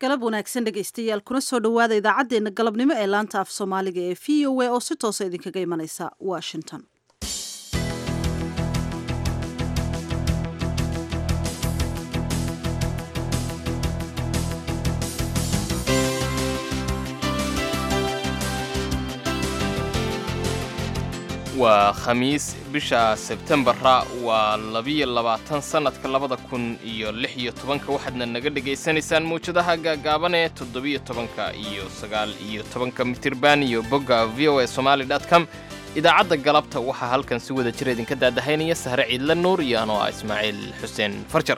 galab wanaagsan dhegaystayaal kuna soo dhowaada idaacaddeenna galabnimo ee laanta af soomaaliga ee v o a oo si toosa idinkaga imanaysa washington waa khamiis bisha sebtembara waa labiyo labaatan sannadka labada kun iyo lix iyo tobanka waxaadna naga dhegaysanaysaan mawjadaha gaagaaban ee toddobiyo tobanka iyo sagaal iyo tobanka mitirban iyo bogga v o a somaali dot com idaacadda galabta waxaa halkan si wada jir idinka daadahaynaya sahre ciidla nuur iyo anoo ah ismaaciil xuseen farjar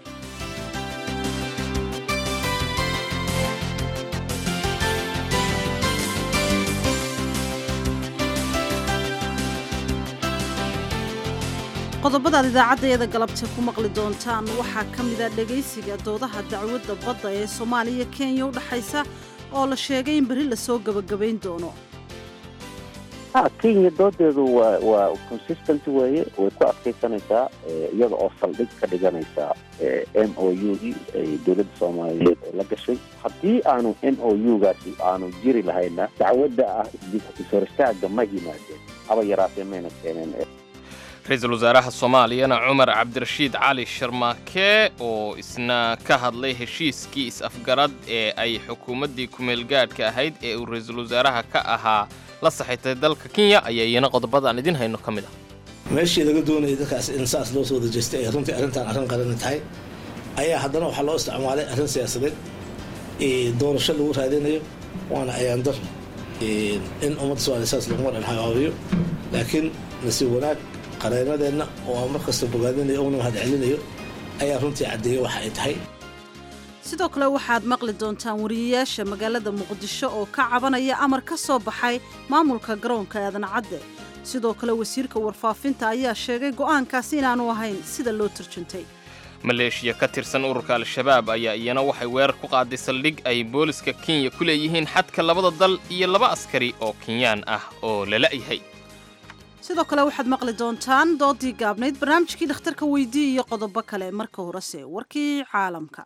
qodobadaad idaacaddeeda galabta ku maqli doontaan waxaa ka mida dhegaysiga doodaha dacwadda badda ee soomaaliya kenya u dhexaysa oo la sheegay in berri lasoo gebagabayn doono ha kenya doodeedu waa waa consistent weeye way ku adkaysanaysaa iyada oo saldhig ka dhiganaysa m o u d ay dowladda soomaaliyeed la gashay haddii aanu m o u gaasi aanu jiri lahayna dacwadda ah ishor istaaga ma yimaadeen haba yaraatee mayna keeneen ra-iisul wasaaraha soomaaliyana cumar cabdirashiid cali sharmaake oo isna ka hadlay heshiiskii is-afgarad ee ay xukuumaddii kumeelgaadhka ahayd ee uu ra-iisul wasaaraha ka ahaa la saxiitay dalka kenya ayaa iyana qodobada aan idin hayno ka mid ah meeshii laga doonayay dadkaas in saas loo soo dajeystay ee runtii arrintan arrin qarani tahay ayaa haddana waxaa loo isticmaalay arrin siyaasadeed doorasho lagu raadinayo waana ayaandar in ummadda somaaliya saas laguma dhanhagaabiyo laakiin nasiib wanaag qareenadeenna oo aan mar kasta bogaadinayo una mahad celinayo ayaa runtii caddeeyey waxa ay tahay sidoo kale waxaad maqli doontaan wariyayaasha magaalada muqdisho oo ka cabanaya amar ka soo baxay maamulka garoonka aadan cadde sidoo kale wasiirka warfaafinta ayaa sheegay go'aankaasi inaanu ahayn sida loo turjuntay maleeshiya ka tirsan ururka al-shabaab ayaa iyana waxay weerar ku qaaday saldhig ay booliska kenya ku leeyihiin xadka labada dal iyo laba askari oo kenyaan ah oo lala'yahay sidoo kale waxaad maqli doontaan doodii gaabnayd barnaamijkii dhakhtarka weydii iyo qodobo kale marka horese warkii caalamka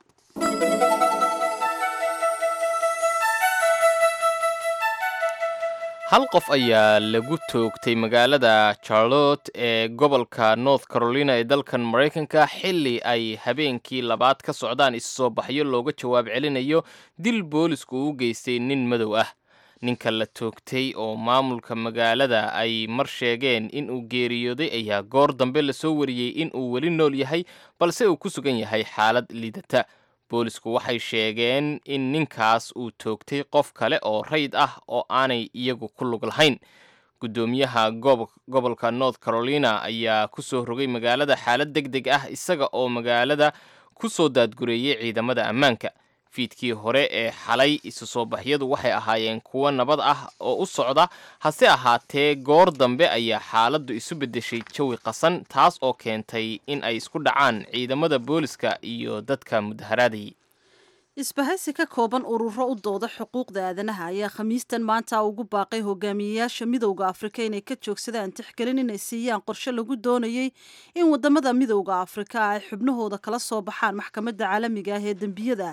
hal qof ayaa lagu toogtay magaalada charlotte ee gobolka north carolina ee dalkan maraykanka xilli ay habeenkii labaad ka socdaan issoo baxyo looga jawaab celinayo dil boolisku u geystay nin madow ah ninka la toogtay oo maamulka magaalada ay mar sheegeen in uu geeriyooday ayaa goor dambe lasoo wariyey in uu weli nool yahay balse uu ku sugan yahay xaalad liidata boolisku waxay sheegeen in ninkaas uu toogtay qof kale oo rayd ah oo aanay iyagu ku lug lahayn guddoomiyaha gobolka north carolina ayaa ku soo rogay magaalada xaalad deg deg ah isaga oo magaalada ku soo daadgureeyey ciidamada ammaanka fiidkii hore ee xalay isu soo baxyadu waxay ahaayeen kuwo nabad ah oo u socda hase ahaatee goor dambe ayaa xaaladdu isu beddeshay jawi qasan taas oo keentay in ay isku dhacaan ciidamada booliska iyo dadka mudaharaadayay isbahaysi ka kooban ururo u dooda xuquuqda aadanaha ayaa khamiistan maanta ugu baaqay hogaamiyeyaasha midowda afrika inay ka joogsadaan tixgelin inay siiyaan qorshe lagu doonayey in wadamada midowda afrika ay xubnahooda kala soo baxaan maxkamadda caalamiga ah ee dembiyada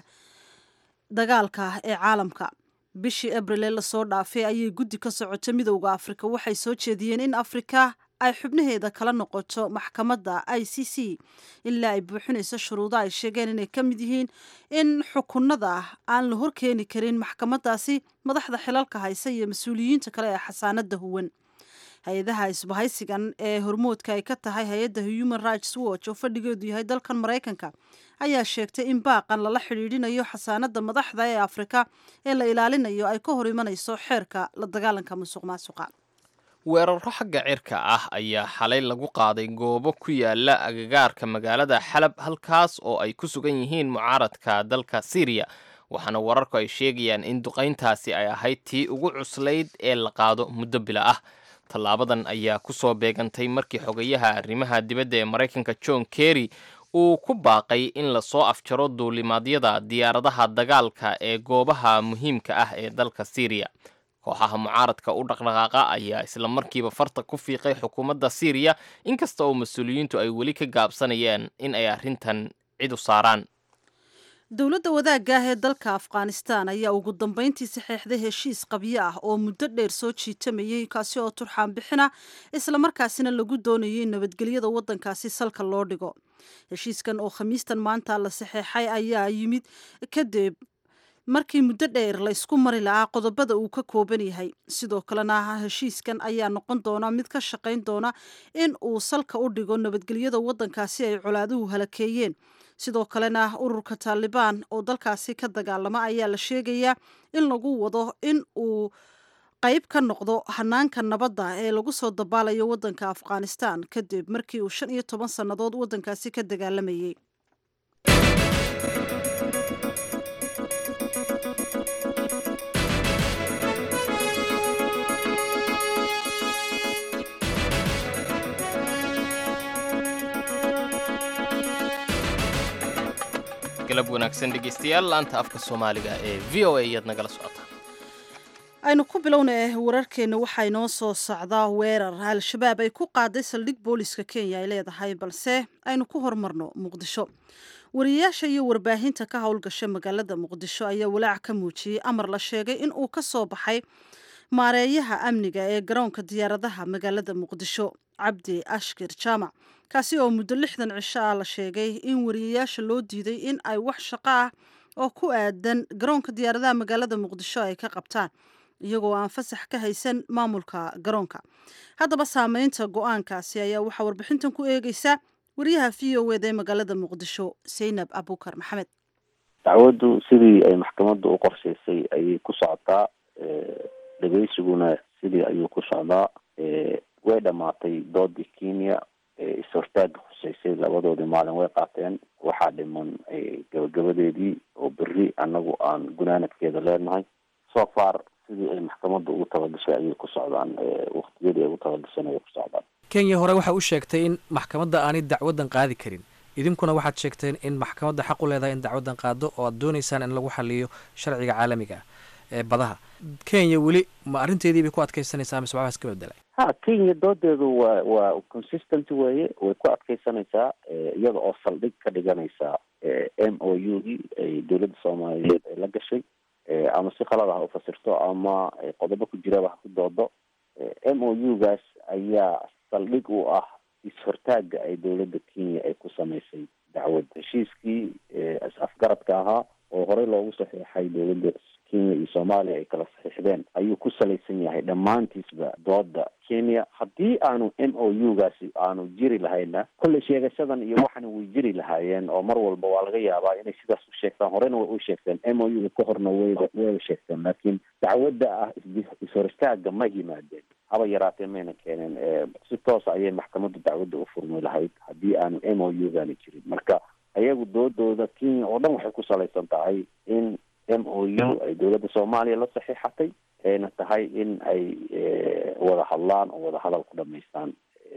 dagaalka ee caalamka bishii abril ee lasoo dhaafay ayay guddi ka socota midowda afrika waxay soo jeediyeen in afrika ay xubnaheeda kala noqoto maxkamadda i c c ilaa ay buuxinayso shuruudo ay sheegeen inay ka mid yihiin in xukunada aan la horkeeni karin maxkamaddaasi madaxda xilalka haysa iyo mas-uuliyiinta kale ee xasaanada huwan hay-adaha isbahaysigan ee hormoodka ay ka tahay hay-adda human rights watch oo fadhigeedu yahay dalkan maraykanka ayaa sheegtay in baaqan lala xidhiidhinayo xasaanada madaxda ee afrika ee la ilaalinayo ay ka hor imanayso xeerka la dagaalanka musuq maasuqa weeraro xagga cirka ah ayaa xalay lagu qaaday goobo ku yaala agagaarka magaalada xalab halkaas oo ay ku sugan yihiin mucaaradka dalka syriya waxaana wararku ay sheegayaan in duqayntaasi ay ahayd tii ugu cuslayd ee la qaado muddo bila ah tallaabadan ayaa ku soo beegantay markii xogayaha arrimaha dibadda ee maraykanka john kerry uu ku baaqay in lasoo afjaro duulimaadyada diyaaradaha dagaalka ee goobaha muhiimka ah ee dalka syriya kooxaha mucaaradka u dhaqdhaqaaqa ayaa isla markiiba farta ku fiiqay xukuumadda syriya inkasta oo mas-uuliyiintu ay weli ka gaabsanayeen in ay arrintan cid u saaraan dowladda wadaagga ah ee dalka afghanistan ayaa ugu dambeyntii saxeexday heshiis qabyo ah oo muddo dheer soo jiitamayey kaasi oo turxaan bixina islamarkaasina lagu doonayay in nabadgelyada waddankaasi salka loo dhigo heshiiskan oo khamiistan maanta la saxeexay ayaa yimid kadib markii muddo dheer la ysku mari lahaa qodobada uu ka kooban yahay sidoo kalena heshiiskan ayaa noqon doona mid ka shaqayn doona in uu salka u dhigo nabadgelyada waddankaasi ay colaaduhu halakeeyeen sidoo kalena ururka taalibaan oo dalkaasi ka dagaalama ayaa la sheegayaa in lagu wado in uu qayb ka noqdo hanaanka nabadda ee lagu soo dabaalayo waddanka afghanistan kadib markii uu shan iyo toban sannadood waddankaasi ka dagaalamayey galab wanaagsan dhegeystayaal laanta afka soomaaliga ee v o a iyaad nagala socotaan aynu ku bilowna wararkeenna waxaa inoo soo socdaa weerar al-shabaab ay ku qaaday saldhig booliska kenya ay leedahay balse aynu ku hormarno muqdisho wariyayaasha iyo warbaahinta ka howlgasha magaalada muqdisho ayaa walaac ka muujiyey amar la sheegay in uu ka soo baxay maareeyaha amniga ee garoonka diyaaradaha magaalada muqdisho cabdi ashkir jaamac kaasi oo muddo lixdan cisho ah la sheegay in wariyayaasha loo diiday in ay wax shaqo ah oo ku aadan garoonka diyaaradaha magaalada muqdisho ay ka qabtaan iyagoo aan fasax ka haysan maamulka garoonka haddaba saameynta go-aankaasi ayaa waxaa warbixintan ku eegeysa wariyaha v o eda ee magaalada muqdisho saynab abukar maxamed dacwaddu sidii ay maxkamadda u qorshaysay ayay ku socotaa dhegeysiguna sidii ayuu ku socdaa way dhamaatay doodii kenya is-hortaaga khuseysay labadoodii maalin way qaateen waxaa dhiman gabagabadeedii oo berri annagu aan gunaanadkeeda leenahay so far sidii ay maxkamadda ugu tabagashay ayay ku socdaan waktiyadii ay ugu tabagashan ayay ku socdaan kenya hore waxa u sheegtay in maxkamadda aanay dacwaddan qaadi karin idinkuna waxaad sheegteen in maxkamadda xaq u leedahay in dacwaddan qaado oo aad doonaysaan in lagu xaliyo sharciga caalamiga ah ee badaha kenya weli ma arrinteedii bay ku adkaysanaysaa mise waxbaas ka bedelay ha kenya doodeedu waa waa consistent weeye way ku adkaysanaysaa iyada oo saldhig ka dhiganaysa m o u d ay dowladda soomaaliyeed ay la gashay ama si khalad ah ufasirto ama qodobo ku jiraba ha ku doodo m o u gaas ayaa saldhig u ah is-hortaaga ay dowladda kenya ay ku samaysay dacwad heshiiskii is-afgaradka ahaa oo horey loogu saxiixay dowladda kenya iyo soomaaliya ay kala saxiixdeen ayuu ku salaysan yahay dhammaantiisba dooda kenya haddii aanu m o u gaasi aanu jiri lahayna kolley sheegashadan iyo waxana way jiri lahaayeen oo mar walba waa laga yaabaa inay sidaas u sheegtaan horena way u sheegteen m o u ka horna wayba wayba sheegteen laakiin dacwadda ah is-hor istaaga ma yimaadeen haba yaraatee mayna keeneen si toosa ayay maxkamaddu dacwadda u furmi lahayd haddii aanu m o u gaani jirin marka ayagu doodooda kenya oo dhan waxay ku salaysan tahay in m o u ay dowladda soomaaliya la saxiixatay ayna tahay in ay wada hadlaan oo wada hadal ku dhamaystaan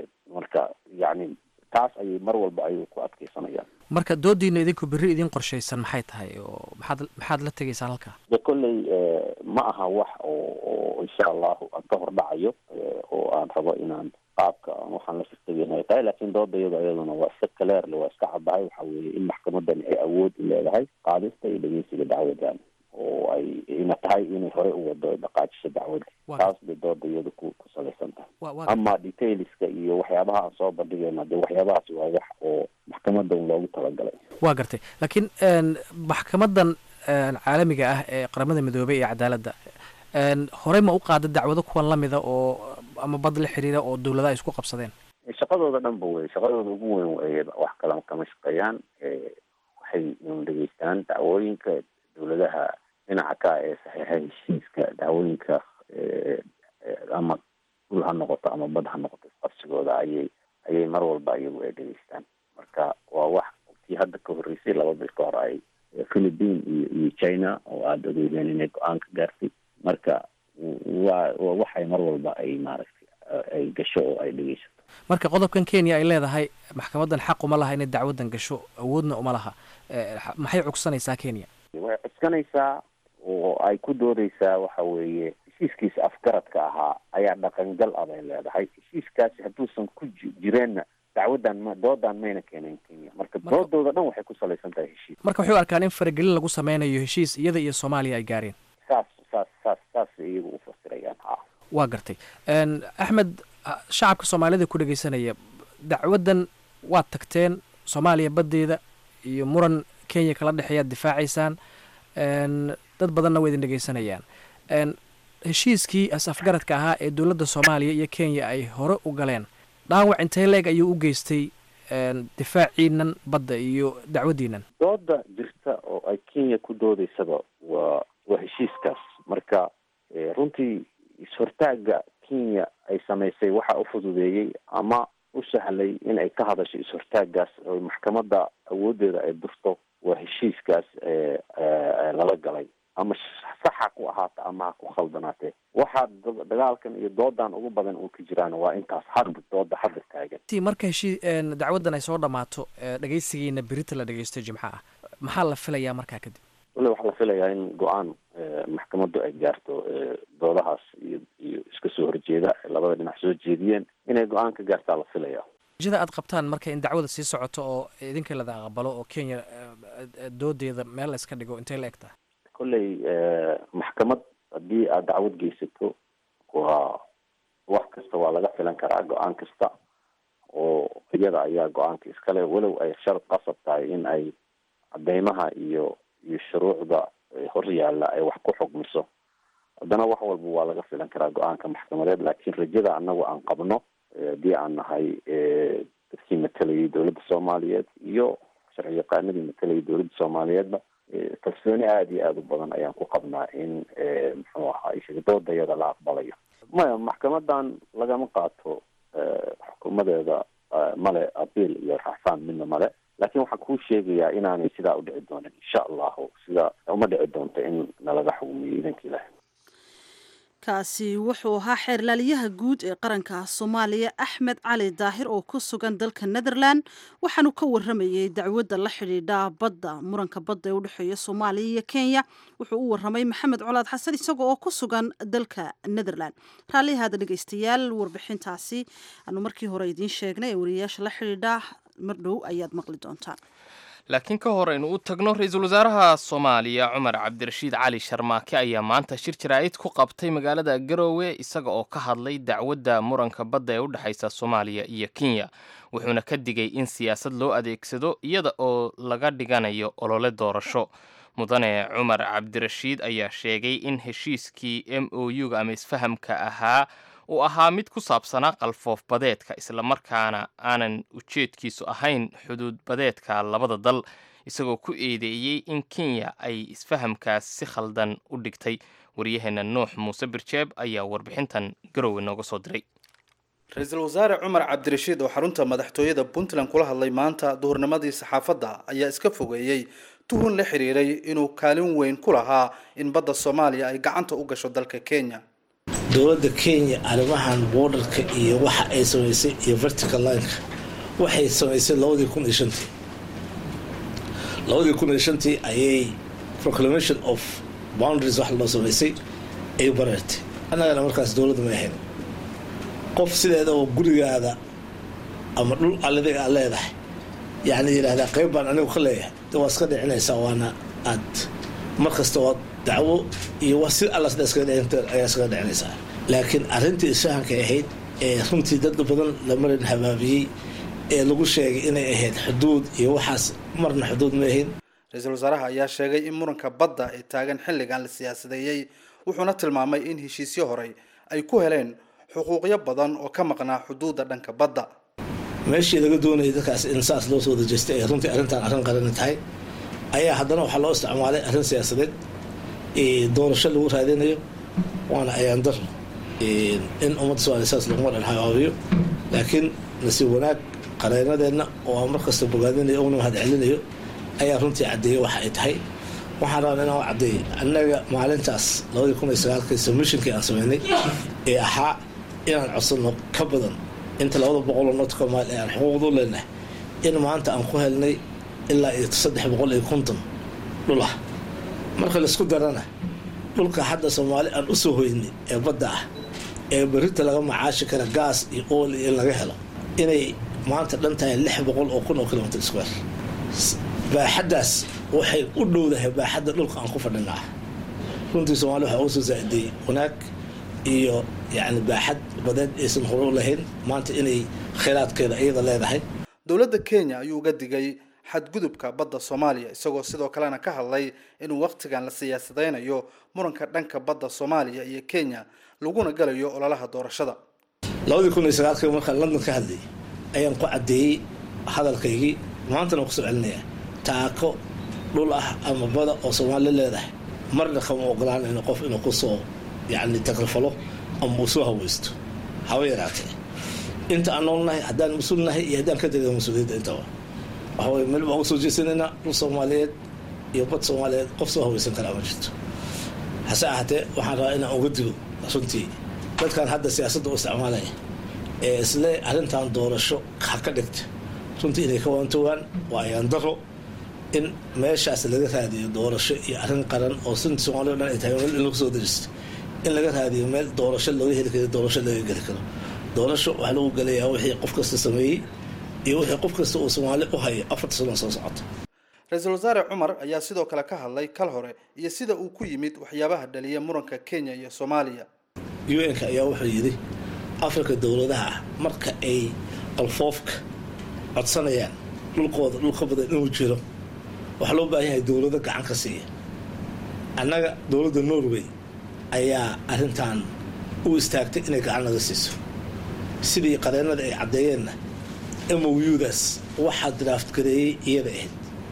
marka yacni taas ayay mar walba ayay ku adkeysanayaan marka doodiina idinku berri idin qorshaysan maxay tahay oo maxaad maxaad la tegaysaan halkaa de kolley ma aha wax oo oo insha allahu aan ka hor dhacayo oo aan rabo inaan qaabka waxaan la sirtageen ay tahay laakiin dooda iyado iyaduna waa iska kaleerle waa iska caddahay waxa weeye in maxkamadani ay awood u leedahay qaadista iyo dhegeysiga dacwadan oo ay ina tahay inay horey u wado dhaqaajiso dacwadda taas bay dooda iyada ku ku salaysan tahay ama detailska iyo waxyaabaha aan soo bandhigayna de waxyaabahaas waa wax oo maxkamadan loogu talagalay waa gartay laakiin maxkamadan caalamiga ah ee qaramada midoobey iyo cadaaladda horey ma u qaada dacwado kuwan lamida oo ama bad la xiriira oo dowladaha isku qabsadeen shaqadooda dhan ba wey shaqadooda ugu weyn wey wax kala kama shaqeeyaan waxay dhegeystaan dacwooyinka dowladaha dhinaca ka ee saxiixa heshiiska dacwooyinka ama dhul ha noqoto ama bad ha noqoto isqabsigooda ayay ayay mar walba iyagu ay dhegeystaan marka waa wax tii hadda ka horreysay laba bil ka hor ay philippine iyo iyo china oo aada ogeydeen inay go-aan ka gaartay marka waa waa waxay mar walba ay maaragtay ay gasho oo ay dhegeysato marka qodobkan kenya ay leedahay maxkamadan xaq uma laha inay dacwaddan gasho awoodna uma laha maxay cugsanaysaa kenya way cuskanaysaa oo ay ku doodeysaa waxa weeye heshiiskiisa afgaradka ahaa ayaa dhaqangal ah bay leedahay heshiiskaasi hadduusan ku jireenna dacwadan ma doodan mayna keeneen kenya marka doodooda dhan waxay ku salaysan tahay heshiis marka waxay u arkaan in faragelin lagu sameynayo heshiis iyada iyo soomaaliya ay gaareen saas saas saas saas iyagu u fasirayaan ha waa gartay axmed shacabka soomaalida ku dhegeysanaya dacwaddan waad tagteen soomaaliya baddeeda iyo muran kenya kala dhexeeyaad difaacaysaan dad badanna waa idin dhegeysanayaan heshiiskii as-afgaradka ahaa ee dowladda soomaaliya iyo kenya ay hore u galeen dhaawac intee leeg ayuu u geystay difaaciinan badda iyo dacwaddiinan dooda jirta oo ay kenya ku doodaysaba waa waa heshiiskaas marka runtii is-hortaaga kenya ay samaysay waxa u fududeeyey ama u sahlay in ay ka hadasho is-hortaagaas oo maxkamadda awooddeeda ay durto waa heshiiskaas lala galay ama saxa ku ahaata ama ha ku khaldanaatee waxaa dagaalkan iyo doodan ugu badan uu ka jiraan waa intaas hadda dooda hadda taagan marka heshii dacwaddan ay soo dhammaato dhegeysigiina berita la dhegeysto jimco ah maxaa la filayaa markaa kadib wali waxaa la filayaa in go-aan maxkamaddu ay gaarto doodahaas iyo iyo iska soo horjeeda labada dhinac soo jeediyeen inay go-aan ka gaartaa la filaya jada aad qabtaan marka in dacwada sii socoto oo idinka lada aqbalo oo kenya doodeeda meel la iska dhigo intay la eg tahay kolley maxkamad haddii aad dacwad geysato waa wax kasta waa laga filan karaa go-aan kasta oo iyada ayaa go-aanka iskale walow ay shar qasab tahay in ay cadeymaha iyo iyo shuruucda hor yaalla ay wax ku xugmiso haddana wax walba waa laga filan karaa go-aanka maxkamadeed laakiin rajada anagu aan qabno haddii aan nahay dadkii matalayay dowladda soomaaliyeed iyo sharci yaqaanadii matalayay dowladda soomaaliyeedba kalsooni aada iyo aada u badan ayaan ku qabnaa in muxuu ahaa doodayada la aqbalayo maya maxkamadan lagama qaato xukuumadeeda male abiil iyo raxfaan midna male laakiin waxaan kuu sheegayaa inaanay sidaa u dhici doonin insha allahu sida uma dhici doonto in nalaga xukumiyo idanka ilahi kaasi wuxuu ahaa xeerlaaliyaha guud ee qaranka soomaaliya axmed cali daahir oo ku sugan dalka netherland waxaanu ka waramayey dacwadda la xidhiidha badda muranka badda ee u dhexeeya soomaaliya iyo kenya wuxuu u waramay maxamed colaad xasan isaga oo ku sugan dalka netherland raallihaada dhegeystayaal warbixintaasi aanu markii hore idiin sheegnay ee wariyayaasha la xidhiidha mar dhow ayaad maqli doontaan laakiin ka hor aynu u tagno ra-iisul wasaaraha soomaaliya cumar cabdirashiid cali sharmaake ayaa maanta shir jaraa'id ku qabtay magaalada garoowe isaga oo ka hadlay dacwadda muranka badda ee u dhexaysa soomaaliya iyo kenya wuxuuna ka digay in siyaasad loo adeegsado iyada oo laga dhiganayo olole doorasho mudane cumar cabdirashiid ayaa sheegay in heshiiskii m o u-ga ama isfahamka ahaa uu ahaa mid ku saabsanaa qalfoof badeedka islamarkaana aanan ujeedkiisu ahayn xuduud badeedka labada dal isagoo ku eedeeyey in kenya ay isfahamkaas si khaldan u dhigtay waryaheena nuux muuse birjeeb ayaa warbixintan garowe nooga soo diray ra-iisul wasaare cumar cabdirashiid oo xarunta madaxtooyada puntland kula hadlay maanta duhurnimadii saxaafadda ayaa iska fogeeyey tuhun la xiriiray inuu kaalin weyn ku lahaa in badda soomaaliya ay gacanta u gasho dalka kenya dowladda kenya arrimahan borderka iyo waxa ay samaysay iyo vertical lineka waxay samaysay labadii kun iyo shantii labadii kun iyo shantii ayay proclamation of boundaries wax loo samaysay ay bareertay annagana markaas dowladda may ahayn qof sideeda oo gurigaada ama dhul alladiga aad leedahay yacni yidhahdaa qayb baan anigu ka leeyahay de waa iska dhicinaysaa waana aad mar kasta waa dacwo iyo wa si alla sida iskaga dhicin ayaa iskaga dhicinaysaa laakiin arrintii isfahankay ahayd ee runtii dad badan la marin habaabiyey ee lagu sheegay inay ahayd xuduud iyo waxaas marna xuduud ma ahayn ra-iisul wasaaraha ayaa sheegay in muranka badda ee taagan xilligan la siyaasadeeyey wuxuuna tilmaamay in heshiisyo horey ay ku heleen xuquuqyo badan oo ka maqnaa xuduudda dhanka badda meeshii laga doonayay dadkaas in saas loo soo dajeystay ee runtii arrintan arrin qarani tahay ayaa haddana waxaa loo isticmaalay arrin siyaasadeed doorasho lagu raadinayo waana ayaan dar in ummadda somaaliya saas laguma dhan habaabiyo laakiin nasiib wanaag qareenadeenna oo aan markasta bogaadinayo una mahad celinayo ayaa runtii caddeeyay waxa ay tahay waxaan rabaa inaan caddeeyay annaga maalintaas labadii kun iyo sagaalkii submissionkii aan sameynay ee ahaa inaan codsanno ka badan inta labada boqoloo notka maal ee aan xuquuqdu leenahay in maanta aan ku helnay ilaa iyo saddex boqol iyo konton dhul ah marka laisku darana dhulka hadda soomaali aan usoo hoynay ee badda ah ee berita laga macaashi kara gaas iyo ool iyo in laga helo inay maanta dhan tahay lix boqol oo kun oo kilomitr square baaxaddaas waxay u dhowdahay baaxadda dhulka aan ku fadhinaa runtii soomaaliya waxaa uga soo zaa'iday wanaag iyo yacni baaxad badeed aysan hore u lahayn maanta inay khayraadkeeda iyada leedahay dowladda kenya ayuu uga digay xadgudubka badda soomaaliya isagoo sidoo kalena ka hadlay inuu wakhtigan la siyaasadeynayo muranka dhanka badda soomaaliya iyo kenya laguna galayo ololaha doorashada labadii kun iyo sagaalkii markaan london ka hadlayay ayaan ku caddeeyey hadalkaygii maantana waan kusoo celinayaa taako dhul ah ama bada oo soomaali leedahay marna kama ogolaanayno qof inuu kusoo yacni takrifalo ama uu soo haweysto haba yaraatee inta aan noolnahay haddaan mas-uul nahay iyo haddaan ka tegay mas-uuliyadda intaba waxa weye meel baan usoo jeesanaynaa dhul soomaaliyeed iyo bad soomaaliyeed qof soo haweysan karaa ma jirto hase ahaatee waxaan rabaa inaan uga digo runtii dadkan hadda siyaasadda u isticmaalaya ee isle arrintan doorasho ha ka dhigta runtii inay ka waantowaan waa ayaan daro in meeshaas laga raadiyo doorasho iyo arrin qaran oo sunta soomaaliya o dhan ay tahay meel in lagu soo daristo in laga raadiyo meel doorasho looga heli karo doorasho laga geli karo doorasho waxaa lagu gelayaa wixii qof kasta sameeyey iyo wixii qof kasta uu soomaali u hayo afarta sano soo socota ra-iisul wasaare cumar ayaa sidoo kale ka hadlay kal hore iyo sida uu ku yimid waxyaabaha dhaliya muranka kenya iyo soomaaliya u n-ka ayaa wuxuu yidhi afrika dowladaha ah marka ay qalfoofka codsanayaan dhulkooda dhul ka badan inuu jiro waxaa loo baahan yahay dowlado gacan ka siiya annaga dowladda norway ayaa arrintan u istaagtay inay gacan naga siiso sidii qareennada ay caddeeyeenna moudaas waxaa draft gareeyey iyada ahayd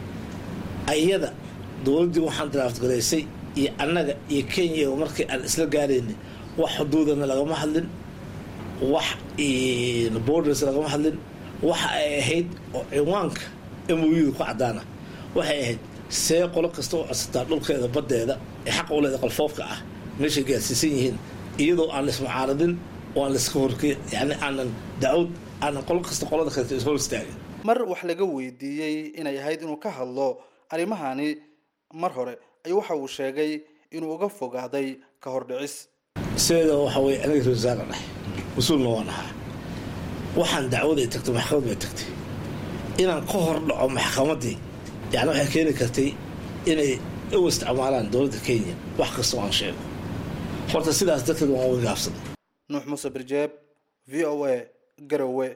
iyada dowladdii waxaan draft gareysay iyo annaga iyo kenya markii aan isla gaaraynay wax xuduudana lagama hadlin wax borders lagama hadlin waxa ay ahayd oo ciwaanka mouda ku caddaana waxay ahayd see qolo kasta oo codsataa dhulkeeda baddeeda ee xaqa u leeda qalfoofka ah meeshay gaarsiisan yihiin iyadoo aan laismucaaradin oo aan laiska horke yani aanan dacwad aanan qolo kasta qolada kaleto is hor istaagin mar wax laga weydiiyey inay ahayd inuu ka hadlo arrimahani mar hore ayuu waxa uu sheegay inuu uga fogaaday ka hordhicis sideeda waxa weye aniga rasaara dhahay mas-uulna waan ahaa waxaan dacwaday tagtay maxkamad bay tagtay inaan ka hor dhaco maxkamaddii yani waxay keeni kartay inay u isticmaalaan dowladda kenya wax kastoo aan sheego horta sidaas darteed waan uga gaabsaday nuux muuse birjeeb v o a garowe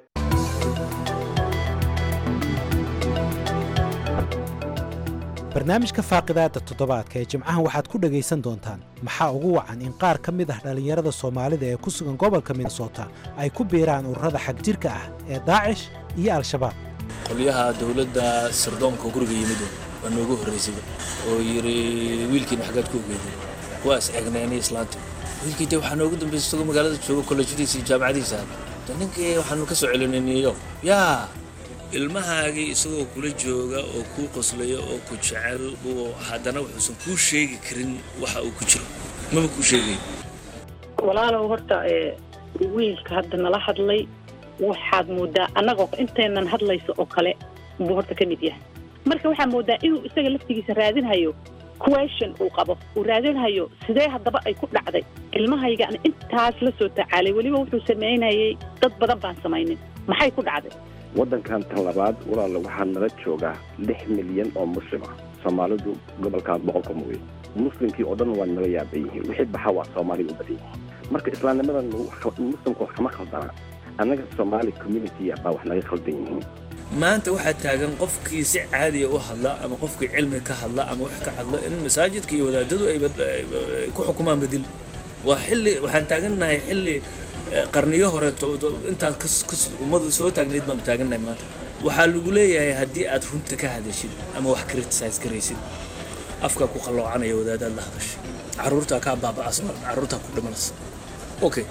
barnaamijka faaqidaada toddobaadka ee jimcahan waxaad ku dhegaysan doontaan maxaa ugu wacan in qaar ka mid ah dhallinyarada soomaalida ee ku sugan gobolka minnesota ay ku biiraan ururada xagjirka ah ee daacish iyo al-shabaab qolyaha dowladda sirdoonka guriga yimid waa noogu horraysay oo yidhi wiilkiina xaggaad ku ogeyday waa is eegnayna islaanta wiilkii de waxaa noogu dambaysa isagoo magaalada jooga kollejyadiisa iyo jaamacadiisa de ninkii waxaanu ka soo celinay new york yaa ilmahaagii isagoo kula jooga oo kuu qoslaya oo ku jecel oo haddana wuxuusan kuu sheegi karin waxa uu ku jiro maba kuu sheegay walaalow horta wiilka hadda nala hadlay waxaad moodaa annagoo intaynan hadlayso oo kale buu horta ka mid yahay marka waxaa moodaa inuu isaga laftigiisa raadinhayo question uu qabo uu raadinhayo sidee haddaba ay ku dhacday ilmahaygaan intaas la soo tacaalay weliba wuxuu samaynayay dad badan baan samaynin maxay ku dhacday waddankan tan labaad walaala waxaa nala joogaa lix milyan oo muslim ah soomaalidu gobolkaas boqolka mooye muslimkii oo dhan waa nala yaaban yihiin wixii baxa waa soomaaliga u badan yihiin marka islaamnimadan muslimka wax kama khaldana annaga soomaali community baa wax naga khaldan yihiin maanta waxaa taagan qofkii si caadiya u hadla ama qofkii cilmi ka hadla ama wax ka hadla in masaajidka iyo wadaadadu ay ku xukumaan bedil waa xilli waxaan taagannahay xilli qarniyo hore intaan ummadu soo taagnayd baanu taagannahay maanta waxaa lagu leeyahay haddii aad runta ka hadashid ama wax criticize garaysid afkaa ku qalloocanaya wadaadaad la hadashay carruurtaa kaa baaba'asa carruurtaa ku dhimanaysa okay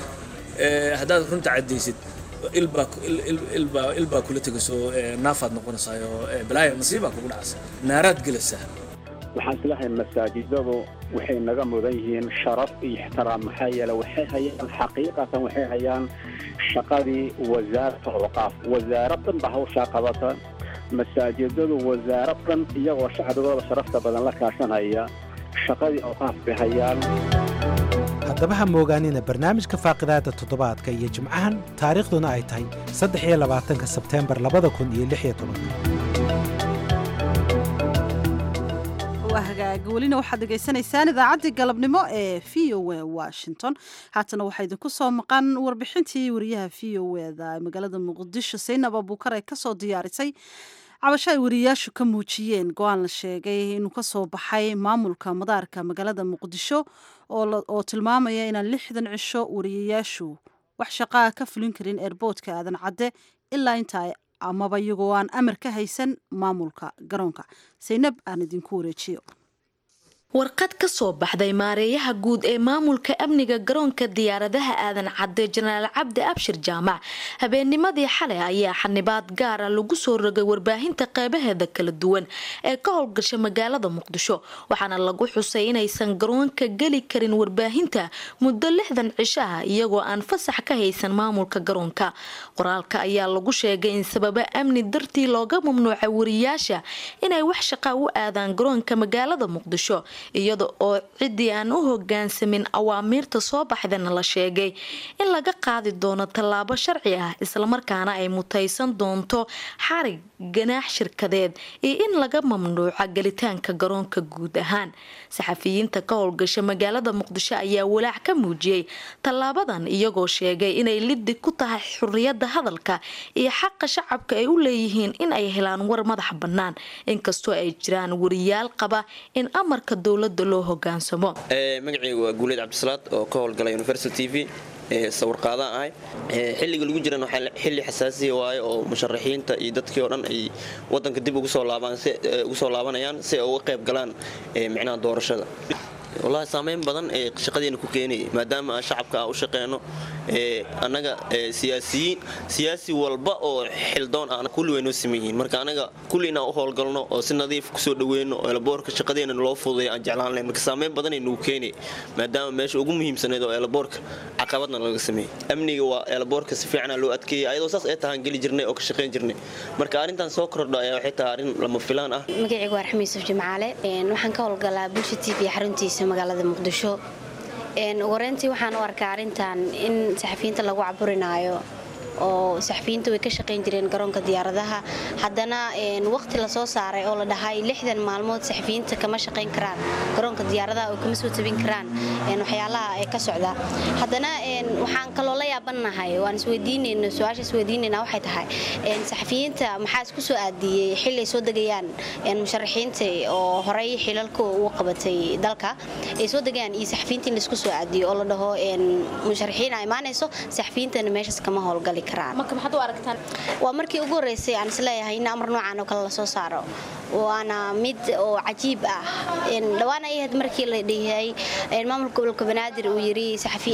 haddaad runta caddaysid ilbaa ilbaa ilbaa kula tegaysoo naafaad noqonaysaayo balaaya nasiibaa kugu dhacaysa naaraad gelaysaa waxaan islahay masaajidadu waxay naga mudan yihiin sharaf iyo ixtiraam maxaa yeele waxay hayaan xaqiiqatan waxay hayaan shaqadii wasaarata awqaaf wasaaradan ba hawshaa qabata masaajidadu wasaaradan iyagoo shacbigooda sharafta badan la kaashanaya shaqadii awqaaf bay hayaan haddaba ha moogaanina barnaamijka faaqidaada toddobaadka iyo jimcahan taariikhduna ay tahay saddex iyo labaatanka sebteembar labada kun iyo lix iyo tobanka waa hagaag welina waxaad dhegaysanaysaan idaacaddii galabnimo ee v o a washington haatana waxaa idinku soo maqan warbixintii wariyaha v o eda ee magaalada muqdisho saynab abuukar ee kasoo diyaarisay cabasho ay wariyayaashu ka muujiyeen go-aan la sheegay inuu ka soo baxay maamulka madaarka magaalada muqdisho oo tilmaamaya inaan lixdan cisho wariyayaashu wax shaqaa ka fulin karin eerboodka aadan cadde ilaa intaa amaba iyagoo aan amar ka haysan maamulka garoonka saynab aan idinku wareejiyo warqad ka soo baxday maareeyaha guud ee maamulka amniga garoonka diyaaradaha aadan cadde jenaraal cabdi abshir jaamac habeennimadii xalay ayaa xanibaad gaara lagu soo rogay warbaahinta qeybaheeda kala duwan ee ka howlgasha magaalada muqdisho waxaana lagu xusay inaysan garoonka geli karin warbaahinta muddo lixdan cishaha iyagoo aan fasax ka haysan maamulka garoonka qoraalka ayaa lagu sheegay in sababo amni dartii looga mamnuucay wariyaasha inay wax shaqaa u aadaan garoonka magaalada muqdisho iyada oo ciddii aan u hogaansamin awaamiirta soo baxdana la sheegay in laga qaadi doono tallaabo sharci ah islamarkaana ay mutaysan doonto xarig ganaax shirkadeed iyo in laga mamnuuca gelitaanka garoonka guud ahaan saxafiyiinta ka howlgasha magaalada muqdisho ayaa walaac ka muujiyey tallaabadan iyagoo sheegay inay liddi ku tahay xuriyadda hadalka iyo xaqa shacabka ay u leeyihiin in ay helaan war madax bannaan inkastoo ay jiraan wariyaal qaba in amarka dowlada loo hogaansamo magacaygu waa guuleed cabdisalaad oo ka howlgala universal t v sawirqaadaan ahay xilliga lagu jiran waxaa xilli xasaasiya waaye oo musharaxiinta iyo dadkii oo dhan ay wadanka dib ugu soo laabanayaan si ay uga qayb galaan micnaha doorashada wallaahi saameyn badan ee shaqadeena ku keenayay maadaama aan shacabka aan u shaqeyno annaga siyaasiyiin siyaasi walba oo xildoon ah kulli way noo siman yihiin marka anaga kulli inaan u howlgalno oo si nadiif kusoo dhaweyno oo elaboorka shaqadeena loo fududay aan jeclaan lahayn marka saameyn badanay nagu keenay maadaama meesha ugu muhiimsaneed oo elaboorka caqabadna laga sameeyey amniga waa elaboorka si fiicana loo adkeeyay ayadoo saas ay tahaan geli jirnay oo ka shaqayn jirnay marka arrintan soo kordho ayaa waxay tahay arrin lama filaan ah magacaygu waa raxmi yuusuf jimcaale waxaan ka howlgalaa bulsha t v xaruntiisa magaalada muqdisho wareyntii waxaan u arkaa arrintan in saxafiyiinta lagu caburinaayo oo saxafiyiinta way ka shaqayn jireen garoonka diyaaradaha haddana waqti lasoo saaray oo la dhahay lixdan maalmood saxafiyiinta kama shaqayn karaan garoonka diyaaradaha oo kama soo tabin karaan waxyaalaha ee ka socda haddana waxaan kaloo la yaabanahay waan isweydiinayna su-aasha isweydiinayna waxay tahay saxafiyiinta maxaa isku soo aadiyey xilli ay soo degayaan musharaxiinta oo horey xilalka ugu qabatay dalka ay soo degayaan iyo saxafiyiinta in laisku soo aadiyo oo la dhaho musharaxiina imaanayso saxafiyiintana meeshaas kama howlgali waa markii ugu horeysay aan isleeyahay in amar noocan oo kale lasoo saaro waana mid oo cajiib ah dhawaan ay ahayd markii la dhihay maamulka gobolka banaadir uu yiri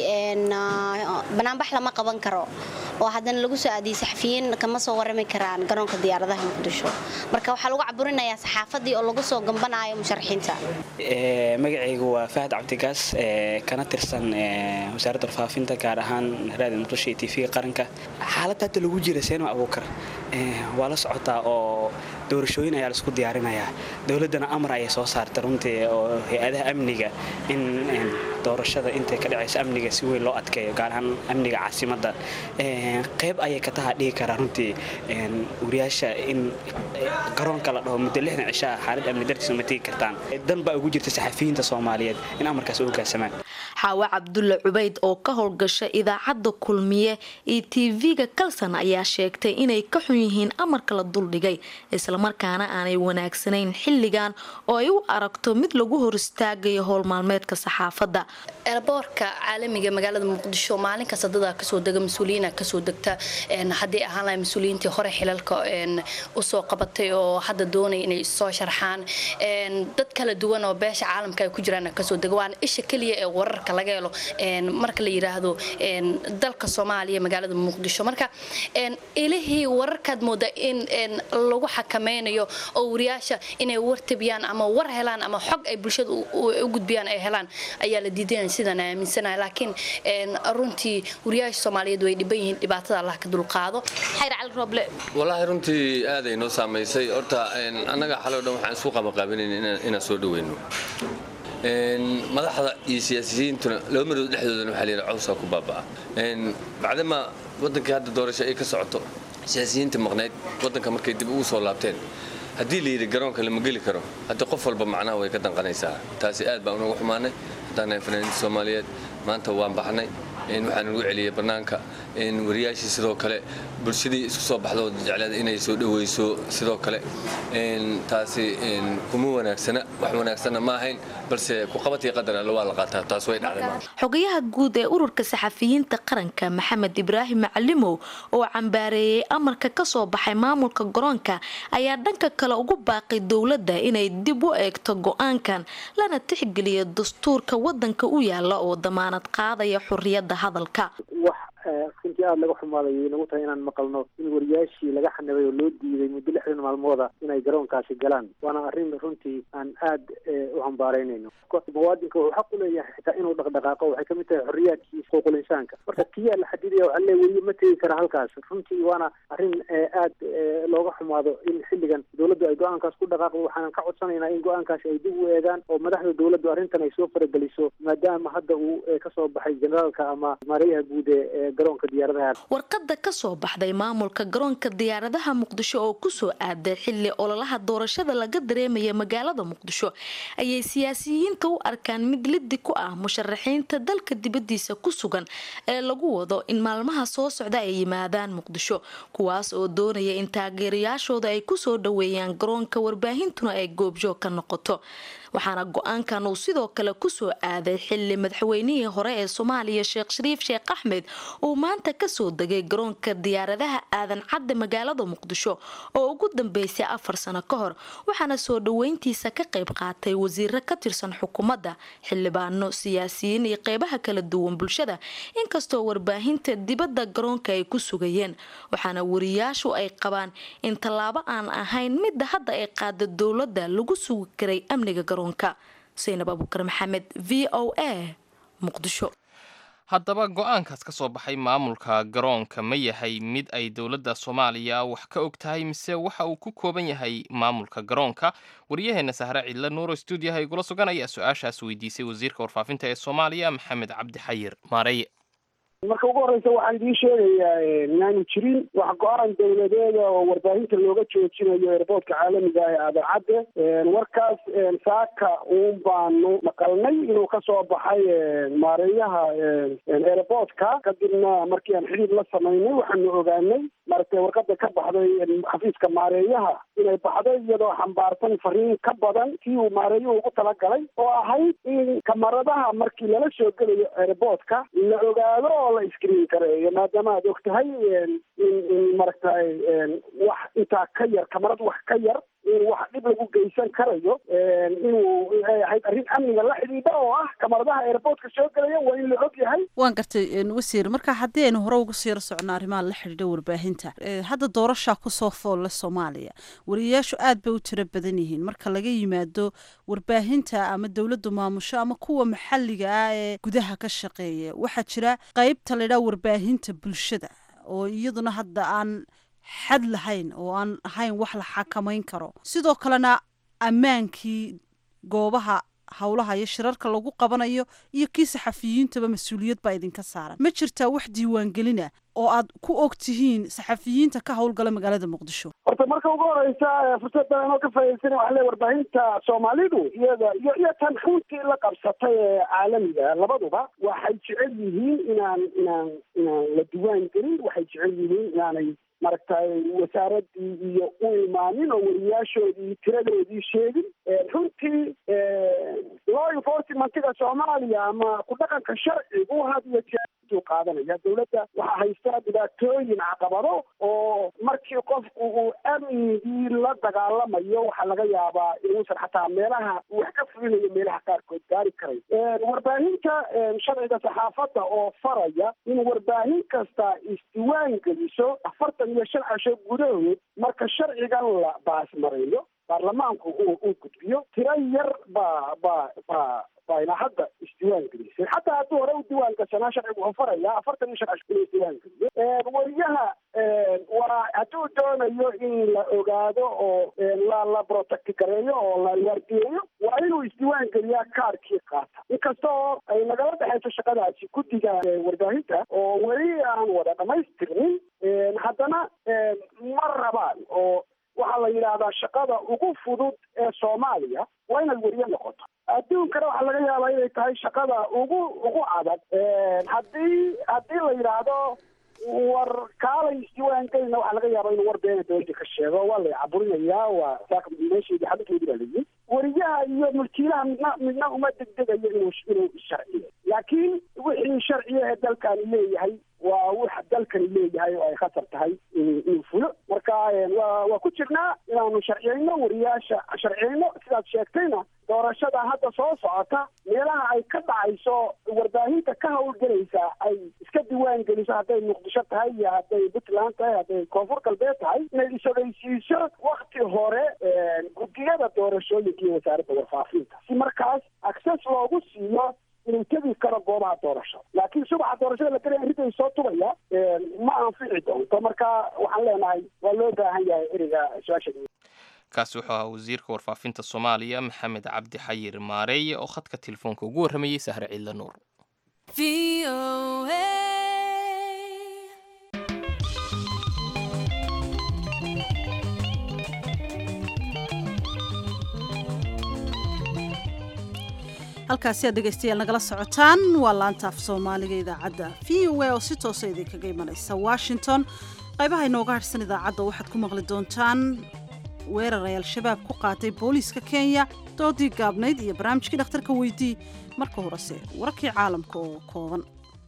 banaanbax lama qaban karo oo haddana lagu soo aadiyey saxafiyiin kama soo warami karaan garoonka diyaaradaha muqdisho marka waxaa lagu caburinayaa saxaafadii oo lagu soo gambanayo musharaxiinta magacaygu waa fahad cabdigaas kana tirsan wasaaradda warfaafinta gaar ahaan raadi muqdisho iyo tv qaranka xaaladda hadda lagu jira seenma abuukar waa la socotaa oo doorashooyin ayaa laisku diyaarinayaa dowladdana amar ayay soo saartay runtii oo hay-adaha amniga in doorashada intay ka dhacayso amniga si weyn loo adkeeyo gaar ahaan amniga caasimadda qayb ayay ka taha dhigi karaa runtii wariyaasha in garoonka la dhaho muddo lixdan cishaa xaalad amni dartiisa ma tegi kartaan dan baa ugu jirta saxafiyiinta soomaaliyeed in amarkaas u hoggaansamaan xaawe cabdulle cubayd oo ka howlgasha idaacadda kulmiye iyo tv-ga kalsan ayaa sheegtay inay ka xun yihiin amarka la duldhigay islamarkaana aanay wanaagsanayn xilligan oo ay u aragto mid lagu hor istaagayo howlmaalmeedka saxaafadda elboorka caalamiga magaalada muqdisho maalin kasta dadaa kasoo dega mas-uuliyiina kasoo degta haddii ahaan lahay mas-uuliyiintii hore xilalka usoo qabatay oo hadda doonaya inay soo sharxaan dad kala duwan oo beesha caalamka ay ku jiraan kasoo dega waana isha keliya ee wararka laga helo marka la yiraahdo dalka soomaaliya magaalada muqdisho marka ilihii wararkaad mooda in lagu xakameynayo oo wariyaasha inay war tabiyaan ama war helaan ama xog ay bulshada u gudbiyaan ay helaan ayaa la diidanaya sidaan aaminsanahay laakiin runtii wariyaasha soomaaliyeed way dhiban yihiin dhibaatada allah ka dulqaado xayr cali rooble walaahi runtii aaday noo saamaysay horta annaga xaloo dhan waxaan isku qabaqaabinayn inaan soo dhaweyno madaxda iyo siyaasiyiintuna laba marood dhexdoodana waxaa layidhi cawsaa ku baaba'a bacdama waddankii hadda doorasho ay ka socoto siyaasiyiinta maqnayd waddanka markay dib ugu soo laabteen haddii layidhi garoonka lama geli karo haddii qof walba macnaha way ka danqanaysaa taasi aad baan unagu xumaanay haddaan nahay fanaaniinta soomaaliyeed maanta waan baxnay waxaan ugu celiyey bannaanka wariyaashii sidoo kale bulshadii isku soo baxdo jecleed inay soo dhoweyso sidoo kale taasi kuma wanaagsana wax wanaagsanna ma ahayn balse kuqabatii qadar alle waa la qaataa taas way dhacday xogayaha guud ee ururka saxafiyiinta qaranka maxamed ibraahim macalimow oo cambaareeyey amarka ka soo baxay maamulka garoonka ayaa dhanka kale ugu baaqay dowladda inay dib u eegto go-aankan lana tixgeliyo dastuurka wadanka u yaala oo damaanad qaadaya xuriyadda hadalka runtii aada laga xumaaday nagu tahay inaan maqalno in wariyaashii laga xanibay oo loo diiday muddo lixdan maalmooda inay garoonkaasi galaan waana arrin runtii aan aad u hambaaraynayno muwaadinka wuxuu xaq u leeyahay xitaa inuu dhaqdhaqaaqo waxay kamid tahay xorriyaadkiisa xuquuqul insaanka marka kiyaa la xadidaya waxaa le weli ma tegi kara halkaas runtii waana arrin aad looga xumaado in xilligan dowladdu ay go-aankaas ku dhaqaaqdo waxaanan ka codsanaynaa in go-aankaasi ay dib u eegaan oo madaxda dowladdu arrintan ay soo farageliso maadaama hadda uu kasoo baxay generaalka ama maarayaha guud ee garoonka diyaaradaha warqada ka soo baxday maamulka garoonka diyaaradaha muqdisho oo kusoo aaday xili ololaha doorashada laga dareemaya magaalada muqdisho ayay siyaasiyiinta u arkaan mid lidi ku ah musharaxiinta dalka dibadiisa ku sugan ee lagu wado in maalmaha soo socda ay yimaadaan muqdisho kuwaas oo doonaya in taageerayaashooda ay kusoo dhaweeyaan garoonka warbaahintuna ay goobjoog ka noqoto waxaana go-aankan uu sidoo kale kusoo aaday xili madaxweynihii hore ee soomaaliya sheekh shariif sheekh axmed uu maanta kasoo degay garoonka diyaaradaha aadan cadde magaalada muqdisho oo ugu dambeysay afar sano ka hor waxaana soo dhaweyntiisa ka qayb qaatay wasiiro ka tirsan xukuumadda xildhibaano siyaasiyiin iyo qeybaha kala duwan bulshada inkastoo warbaahinta dibadda garoonka ay ku sugayeen waxaana wariyaashu ay qabaan in tallaabo aan ahayn midda hadda ay qaada dowladda lagu sugi karay amniga garoonka saynab abuukar maxamed v o a muqdisho haddaba go-aankaas ka soo baxay maamulka garoonka ma yahay mid ay dowladda soomaaliya wax ka og tahay mise waxa uu ku kooban yahay maamulka garoonka waryaheena sahre cidle nuuro stuudiyaha igula sugan ayaa su-aashaas weydiisay wasiirka warfaafinta ee soomaaliya maxamed cabdi xayir maareye marka ugu horeysa waxaan idiin sheegayaa inaanu jirin wax go-aan dowladeeda oo warbaahinta looga joojinayo airboortka caalamiga ee aadacadde warkaas saaka uun baanu maqalnay inuu kasoo baxay maareeyaha airboortka kadibna markii aan xidhiir la samaynay waxaanu ogaanay maaragtay warqada ka baxday xafiiska maareeyaha inay baxday iyadoo xambaarsan fariin ka badan kii uu maareeyuhu ugu talagalay oo ahayd in kamaradaha markii lala soo gelayo airboortka la ogaado oo la iskriin kareeyo maadaama aad og tahay in in maaragtay wax intaa ka yar kamarad wax ka yar in wax dhib lagu geysan karayo inuu ay ahayd arrin amniga la xidhiidha oo ah kamaradaha airboortka soo gelaya waa in la og yahay waan gartay wasiir marka haddii aynu hore uga siiro socno arrimaha la xidhiidha warbaahinta hadda doorashaa kusoo foolle soomaaliya wariyayaashu aad bay u tiro badan yihiin marka laga yimaado warbaahinta ama dowladdu maamusho ama kuwa maxalliga ah ee gudaha ka shaqeeya waxaa jira qeybta laydhaha warbaahinta bulshada oo iyaduna hadda aan xad lahayn oo aan ahayn wax la xakamayn karo sidoo kalena ammaankii goobaha howlaha iyo shirarka lagu qabanayo iyo kii saxafiyiintaba mas-uuliyad baa idinka saaran ma jirtaa wax diiwaangelina oo aad ku og tihiin saxafiyiinta ka howlgala magaalada muqdisho horta marka ugu horeysa fursaddan anoo ka faa'idaysana waxaa le warbaahinta soomaalidu iyada iyo iyo tan runtii la qabsatay ee caalamiga labaduba waxay jecel yihiin inaan inaan inaan la diiwaan gelin waxay jecel yihiin inaanay maaragtay wasaaradii iyo u imaanin oo wariyaashoodii tiradoodii sheegin runtii law enforcementiga soomaaliya ama ku dhaqanka sharcigu had iyo jeer u qaadanaya dowladda waxaa haysta dhibaatooyin caqabado oo markii qofku uu amnigii la dagaalamayo waxaa laga yaabaa inuusan xataa meelaha wax ka fulinayo meelaha qaarkood gaari karay warbaahinta sharciga saxaafadda oo faraya in warbaahin kasta isdiwaan geliso afartan iyo shan casho gudahood marka sharcigan la baasmareeyo baarlamaanku uu uu gudbiyo tiro yar baa baa baa bayna hadda isdiiwaan gelisay xataa hadduu hore u diiwaan gashanaa sharcigu wuxuu farayaa afartan iyo shan casho inuu isdiiwaan geliyo wariyaha waa hadduu doonayo in la ogaado oo la la protect gareeyo oo la waardiyeeyo waa inuu isdiiwaan geliyaa kaarkii qaata inkasta oo ay nagala dhexayso shaqadaasi guddiga warbaahinta oo weli aan wada dhamaystirnin haddana ma rabaan oo waxaa la yidhaahdaa shaqada ugu fudud ee soomaaliya waa inaad weriye noqoto adduunkana waxaa laga yaabaa inay tahay shaqada ugu ugu adag haddii haddii la yidhaahdo war kaalay isdiiwaan gelina waxaa laga yaabaa inuu war beena dowladda ka sheego waa la caburinayaa waa meesheedii xadinkeedii baa layihi weriyaha iyo mulkiilaha midna midna uma degdegayo inuu inuu sharciyo laakiin wixii sharciya ee dalkani leeyahay waa wax dalkani leeyahay oo ay khatar tahay inuu fulo marka waa waa ku jirnaa inaanu sharciyeyno wariyaasha sharciyeyno sidaad sheegtayna doorashada hadda soo socota meelaha ay ka dhacayso warbaahinta ka hawlgelaysa ay iska diiwaan geliso hadday muqdisho tahay iyo hadday puntland tahay hadday koonfur galbeed tahay inay isogeysiiso wakti hore guddiyada doorashooyinka iyo wasaaradda warfaafinta si markaas access loogu siiyo inuu tegi karo goobaha doorashada laakiin subaxa doorashada la gelaya ridday soo tubaya ma anfici doonto marka waxaan leenahay waa loo baahan yahay ereyga su-aasha kaasi wuxuu ahaa wasiirka warfaafinta soomaaliya maxamed cabdi xayir maareeye oo khadka telefoonka ugu warramayey sahre ciidla nuur halkaasi aad dhegaystayaal nagala socotaan waa laanta af soomaaliga idaacadda v o a oo si toosa idinkaga imanaysa washington qaybaha inooga harhsan idaacadda waxaad ku maqli doontaan weerar ay al-shabaab ku qaatay booliiska kenya doodii gaabnayd iyo barnaamijkii dhakhtarka weydii marka horese wararkii caalamka oo kooban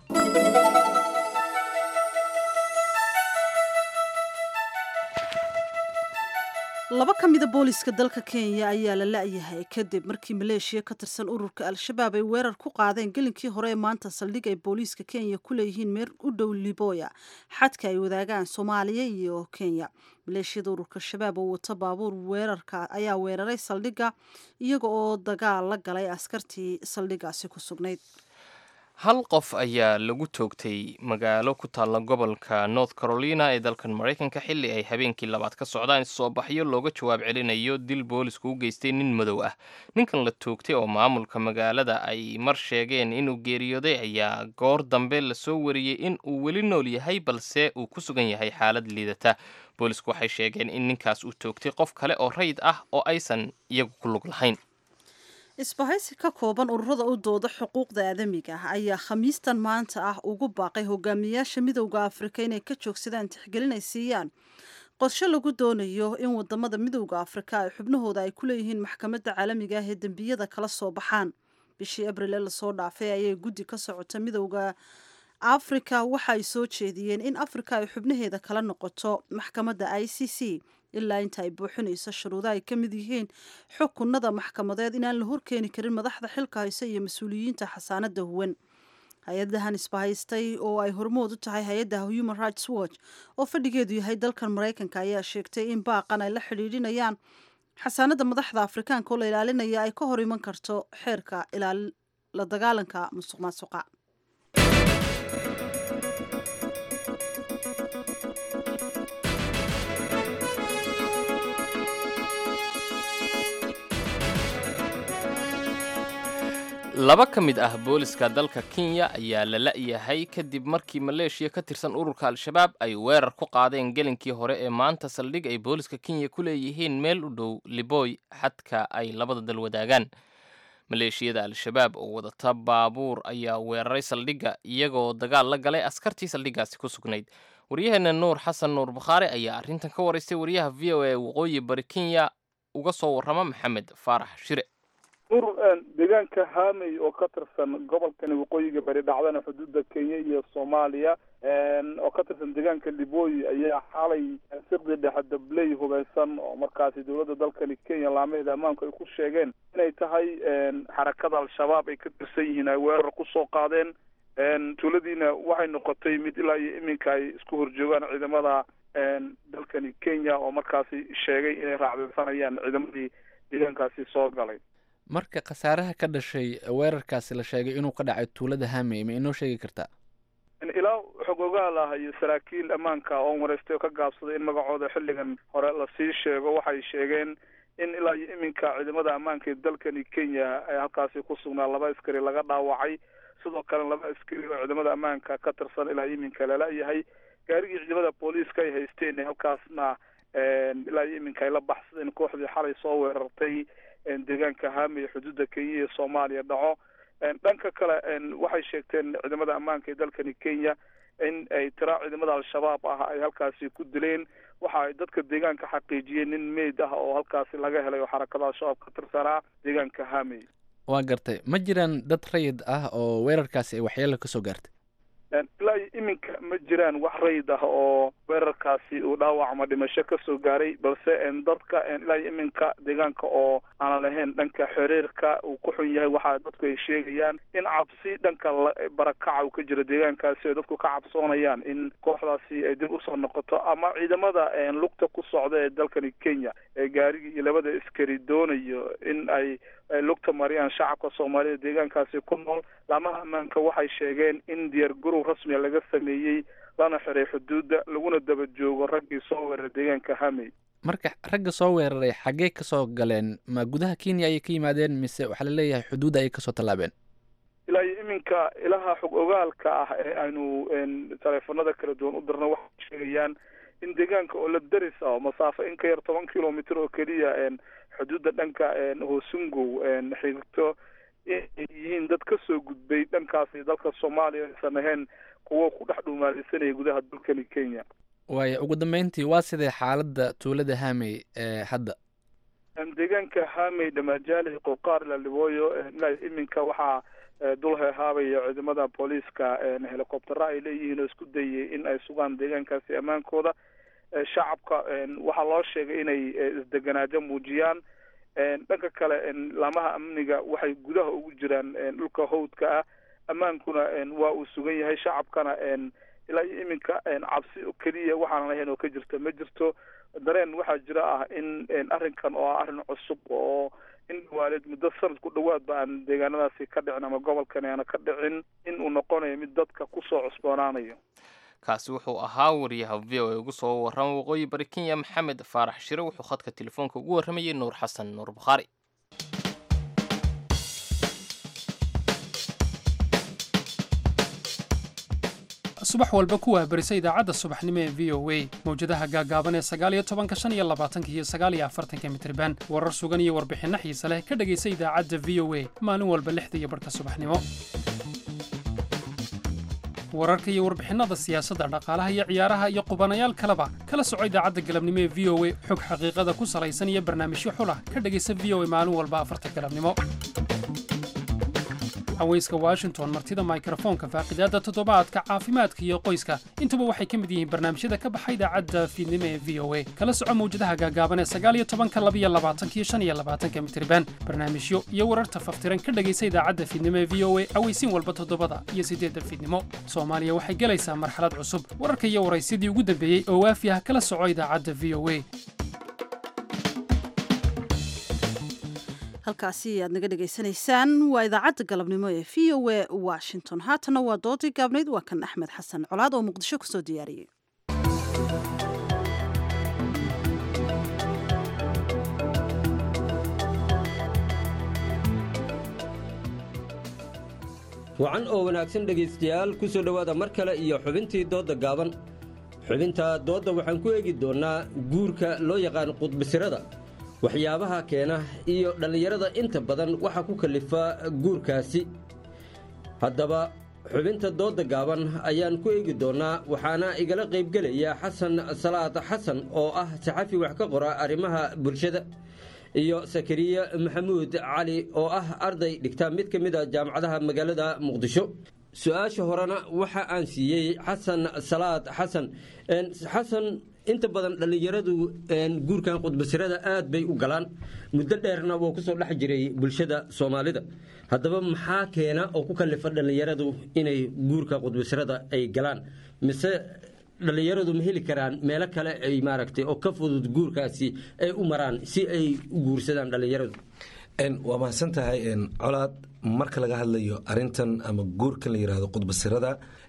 laba ka mida booliiska dalka kenya ayaa la la-yahay kadib markii maleeshiya ka tirsan ururka al-shabaab ay weerar ku qaadeen gelinkii hore ee maanta saldhig ay booliiska kenya ku leeyihiin meer u dhow liboya xadka ay wadaagaan soomaaliya iyo kenya maleeshiyada ururka shabaab oo wata baabuur weerarka ayaa weeraray saldhigga iyaga oo dagaal la galay askartii saldhiggaasi ku sugnayd hal qof ayaa lagu toogtay magaalo ku taalla gobolka north carolina ee dalkan maraykanka xilli ay habeenkii labaad ka socdaan soo baxyo looga jawaab celinayo dil boolisku u geystay nin madow ah ninkan la toogtay oo maamulka magaalada ay mar sheegeen inuu geeriyooday ayaa goor dambe lasoo wariyey in uu weli nool yahay balse uu ku sugan yahay xaalad liidata boolisku waxay sheegeen in ninkaas uu toogtay qof kale oo rayid ah oo aysan iyagu ku lug lahayn isbahaysi ka kooban ururada u dooda xuquuqda aadamiga ah ayaa khamiistan maanta ah ugu baaqay hogaamiyayaasha midowda afrika inay ka joogsadaan tixgelin ay siiyaan qorshe lagu doonayo in wadamada midowda afrika ay xubnahooda ay ku leeyihiin maxkamadda caalamiga ah ee dembiyada kala soo baxaan bishii abril ee lasoo dhaafay ayay guddi ka socota midowda afrika waxa ay soo jeediyeen in afrika ay xubnaheeda kala noqoto maxkamadda i c c ilaa inta ay buuxinayso shuruudo ay ka mid yihiin xukunada maxkamadeed inaan la horkeeni karin madaxda xilka hayse iyo mas-uuliyiinta xasaanada huwan hay-adahan isbahaystay oo ay hormood u tahay hay-adda human rights watch oo fadhigeedu yahay dalkan maraykanka ayaa sheegtay in baaqan ay la xidhiidhinayaan xasaanada madaxda afrikaanka oo la ilaalinaya ay ka hor iman karto xeerka la dagaalanka musuq maasuqa laba ka mid ah booliska dalka kenya ayaa la la-yahay kadib markii maleeshiya ka tirsan ururka al-shabaab ay weerar ku qaadeen gelinkii hore ee maanta saldhig ay booliska kenya ku leeyihiin meel u dhow liboy xadka ay labada dal wadaagaan maleeshiyada al-shabaab oo wadata baabuur ayaa weeraray saldhigga iyagoo dagaal la galay askartii saldhiggaasi ku sugnayd waryaheena nuur xasan nuur bakhaare ayaa arrintan ka waraystay wariyaha v o a waqooyi bari kenya uga soo warrama maxamed faarax shire urur deegaanka haamey oo ka tirsan gobolkani waqooyiga bari dhacdana xuduudda kenya iyo soomaaliya oo ka tirsan deegaanka liboy ayaa xalay siqdi dhexe dabley hubeysan oo markaasi dowladda dalkani kenya laamaheeda ammaanku ay ku sheegeen inay tahay xarakada al-shabaab ay ka tirsan yihiin ay weerar kusoo qaadeen tuuladiina waxay noqotay mid ilaa iyo iminka ay isku horjoogaan ciidamada dalkani kenya oo markaasi sheegay inay raacdeysanayaan ciidamadii deegaankaasi soo galay marka khasaaraha ka dhashay weerarkaasi la sheegay inuu ka dhacay tuulada haamey ma inoo sheegi kartaa ilaa xog ogaal ah iyo saraakiil ammaanka oon wareystay oo ka gaabsaday in magacooda xilligan hore lasii sheego waxay sheegeen in ilaa iyo iminka ciidamada ammaanka ee dalkani kenya ee halkaasi ku sugnaa laba askari laga dhaawacay sidoo kale laba askari oo ciidamada ammaanka ka tirsan ilaa iminka lala-yahay gaarigii ciidamada booliiska ay haysteen halkaasna ilaa iyo iminka ay la baxsadeen kooxdii xalay soo weerartay deegaanka haami ee xuduudda kenya iyo soomaaliya dhaco dhanka kale waxay sheegteen ciidamada ammaanka ee dalkani kenya in ay tiraa ciidamada al-shabaab ah ay halkaasi ku dileen waxa ay dadka deegaanka xaqiijiyeen nin meyd ah oo halkaasi laga helay oo xarakada al-shabaab ka tirsanaa deegaanka haami waa gartay ma jiraan dad rayid ah oo weerarkaasi ay waxyeelo ka soo gaartay ilaa iyo iminka ma jiraan wax rayid ah oo weerarkaasi uu dhaawac ama dhimasho kasoo gaaray balse dadka ilaa iyo iminka deegaanka oo aanan lahayn dhanka xiriirka uu ku xun yahay waxa dadku ay sheegayaan in cabsi dhanka barakaca uu ka jiro deegaankaasi ay dadku ka cabsoonayaan in kooxdaasi ay dib usoo noqoto ama ciidamada lugta ku socda ee dalkani kenya ee gaarigii iyo labada askari doonayo in ay lugta mariyaan shacabka soomaalida deegaankaasi ku nool laamaha ammaanka waxay sheegeen in diyaar garow rasmiga laga sameeyey lana xiray xuduudda laguna daba joogo raggii soo weeraray deegaanka hamey marka ragga soo weeraray xaggee kasoo galeen ma gudaha kenya ayay ka yimaadeen mise waxaa laleeyahay xuduudda ayay kasoo tallaabeen ilaa iyo iminka ilaha xog ogaalka ah ee aynu taleefanada kala duwan u dirno waxay sheegayaan in deegaanka oo la daris ah oo masaafo in ka yar toban kilomitr oo keliya xuduudda dhanka hoosungow xigto inay yihiin dad kasoo gudbay dhankaasi dalka soomaaliya aysan ahayn kuwo ku dhex dhuumaalaysanaya gudaha dalkani kenya waaya ugu dambeyntii waa sidee xaaladda tuulada hamey ee hadda deegaanka hamey dhamaajaaley qoqaar lalibooyo ilaa iminka waxaa dul heehaabaya ciidamada booliiska helicoptera ay leeyihiin oo isku dayay in ay sugaan deegaankaasi ammaankooda shacabka waxaa loo sheegay inay isdeganaajo muujiyaan dhanka kale laamaha amniga waxay gudaha ugu jiraan dhulka hawdka ah ammaankuna waa uu sugan yahay shacabkana ilaa iyo iminka cabsi keliya waxaanan ahayn oo ka jirta ma jirto dareen waxaa jira ah in arrinkan oo ah arrin cusub oo in dhawaaleed muddo sanad ku dhawaadba aan deegaanadaasi ka dhicin ama gobolkani aana ka dhicin in uu noqonayo mid dadka kusoo cusboonaanayo kaasi wuxuu ahaa wariyaha v o e ugu soo warrama waqooyi bari kenya maxamed faarax shire wuxuu khadka telefoonka ugu warramayay nuur xasan nuur bukhaari subax walba ku waabarisa idaacadda subaxnimo ee v o a mawjadaha gaagaaban ee sagaaliyo tobanka shan iyo labaatanka iyo sagaaliyo afartanka mitriban warar sugan iyo warbixinno xiise leh ka dhegaysa idaacadda v o a maalin walba lixda iyo barhka subaxnimo wararka iyo warbixinada siyaasadda dhaqaalaha iyo ciyaaraha iyo qubanayaal kaleba kala soco idaacadda galabnimo ee v o a xog xaqiiqada ku salaysan iyo barnaamijyo xulah ka dhegaysa v o a maalin walba afarta galabnimo haweyska washington martida mikrofoonka faaqidaadda toddobaadka caafimaadka iyo qoyska intuba waxay ka mid yihiin barnaamijyada ka baxa idaacadda fiidnimo ee v o a kala soco mawjadaha gaagaaban ee sagaaliyo tobanka labiyo labaatanka iyo shan iyo labaatanka mitriban barnaamijyo iyo wararta faftiran ka dhegaysa idaacadda fiidnimo ee v o a aweysiin walba toddobada iyo siddeedda fiidnimo soomaaliya waxay gelaysaa marxalad cusub wararka iyo waraysyadii ugu dambeeyey oo waafi ah kala soco idaacadda v o a halkaasi aad naga dhegaysanaysaan waa idaacadda galabnimo ee v o a washington haatana waa doodii gaabnayd waa kan axmed xasan colaad oo muqdisho kusoo diyaariyey wacan oo wanaagsan dhegaystayaal ku soo dhowaada mar kale iyo xubintii doodda gaaban xubinta doodda waxaan ku eegi doonnaa guurka loo yaqaan qudbisirada waxyaabaha keena iyo dhallinyarada inta badan waxaa ku kallifa guurkaasi haddaba xubinta doodda gaaban ayaan ku eegi doonnaa waxaana igala qaybgelaya xasan salaad xasan oo ah saxafi wax ka qora arrimaha bulshada iyo sakariye maxamuud cali oo ah arday dhigta mid ka mid a jaamacadaha magaalada muqdisho su-aasha horena waxa aan siiyey xasan salaad xasan xasan inta badan dhallinyaradu guurkan qudbasirada aad bay u galaan muddo dheerna wuu kusoo dhex jiray bulshada soomaalida haddaba maxaa keena oo ku kallifa dhallinyaradu inay guurka qudbasirada ay galaan mise dhallinyaradu ma heli karaan meelo kale ay maaragtay oo ka fudud guurkaasi ay u maraan si ay u guursadaan dhallinyaradu waa mahadsan tahay colaad marka laga hadlayo arintan ama guurkan la yidhaahdo qudbasirada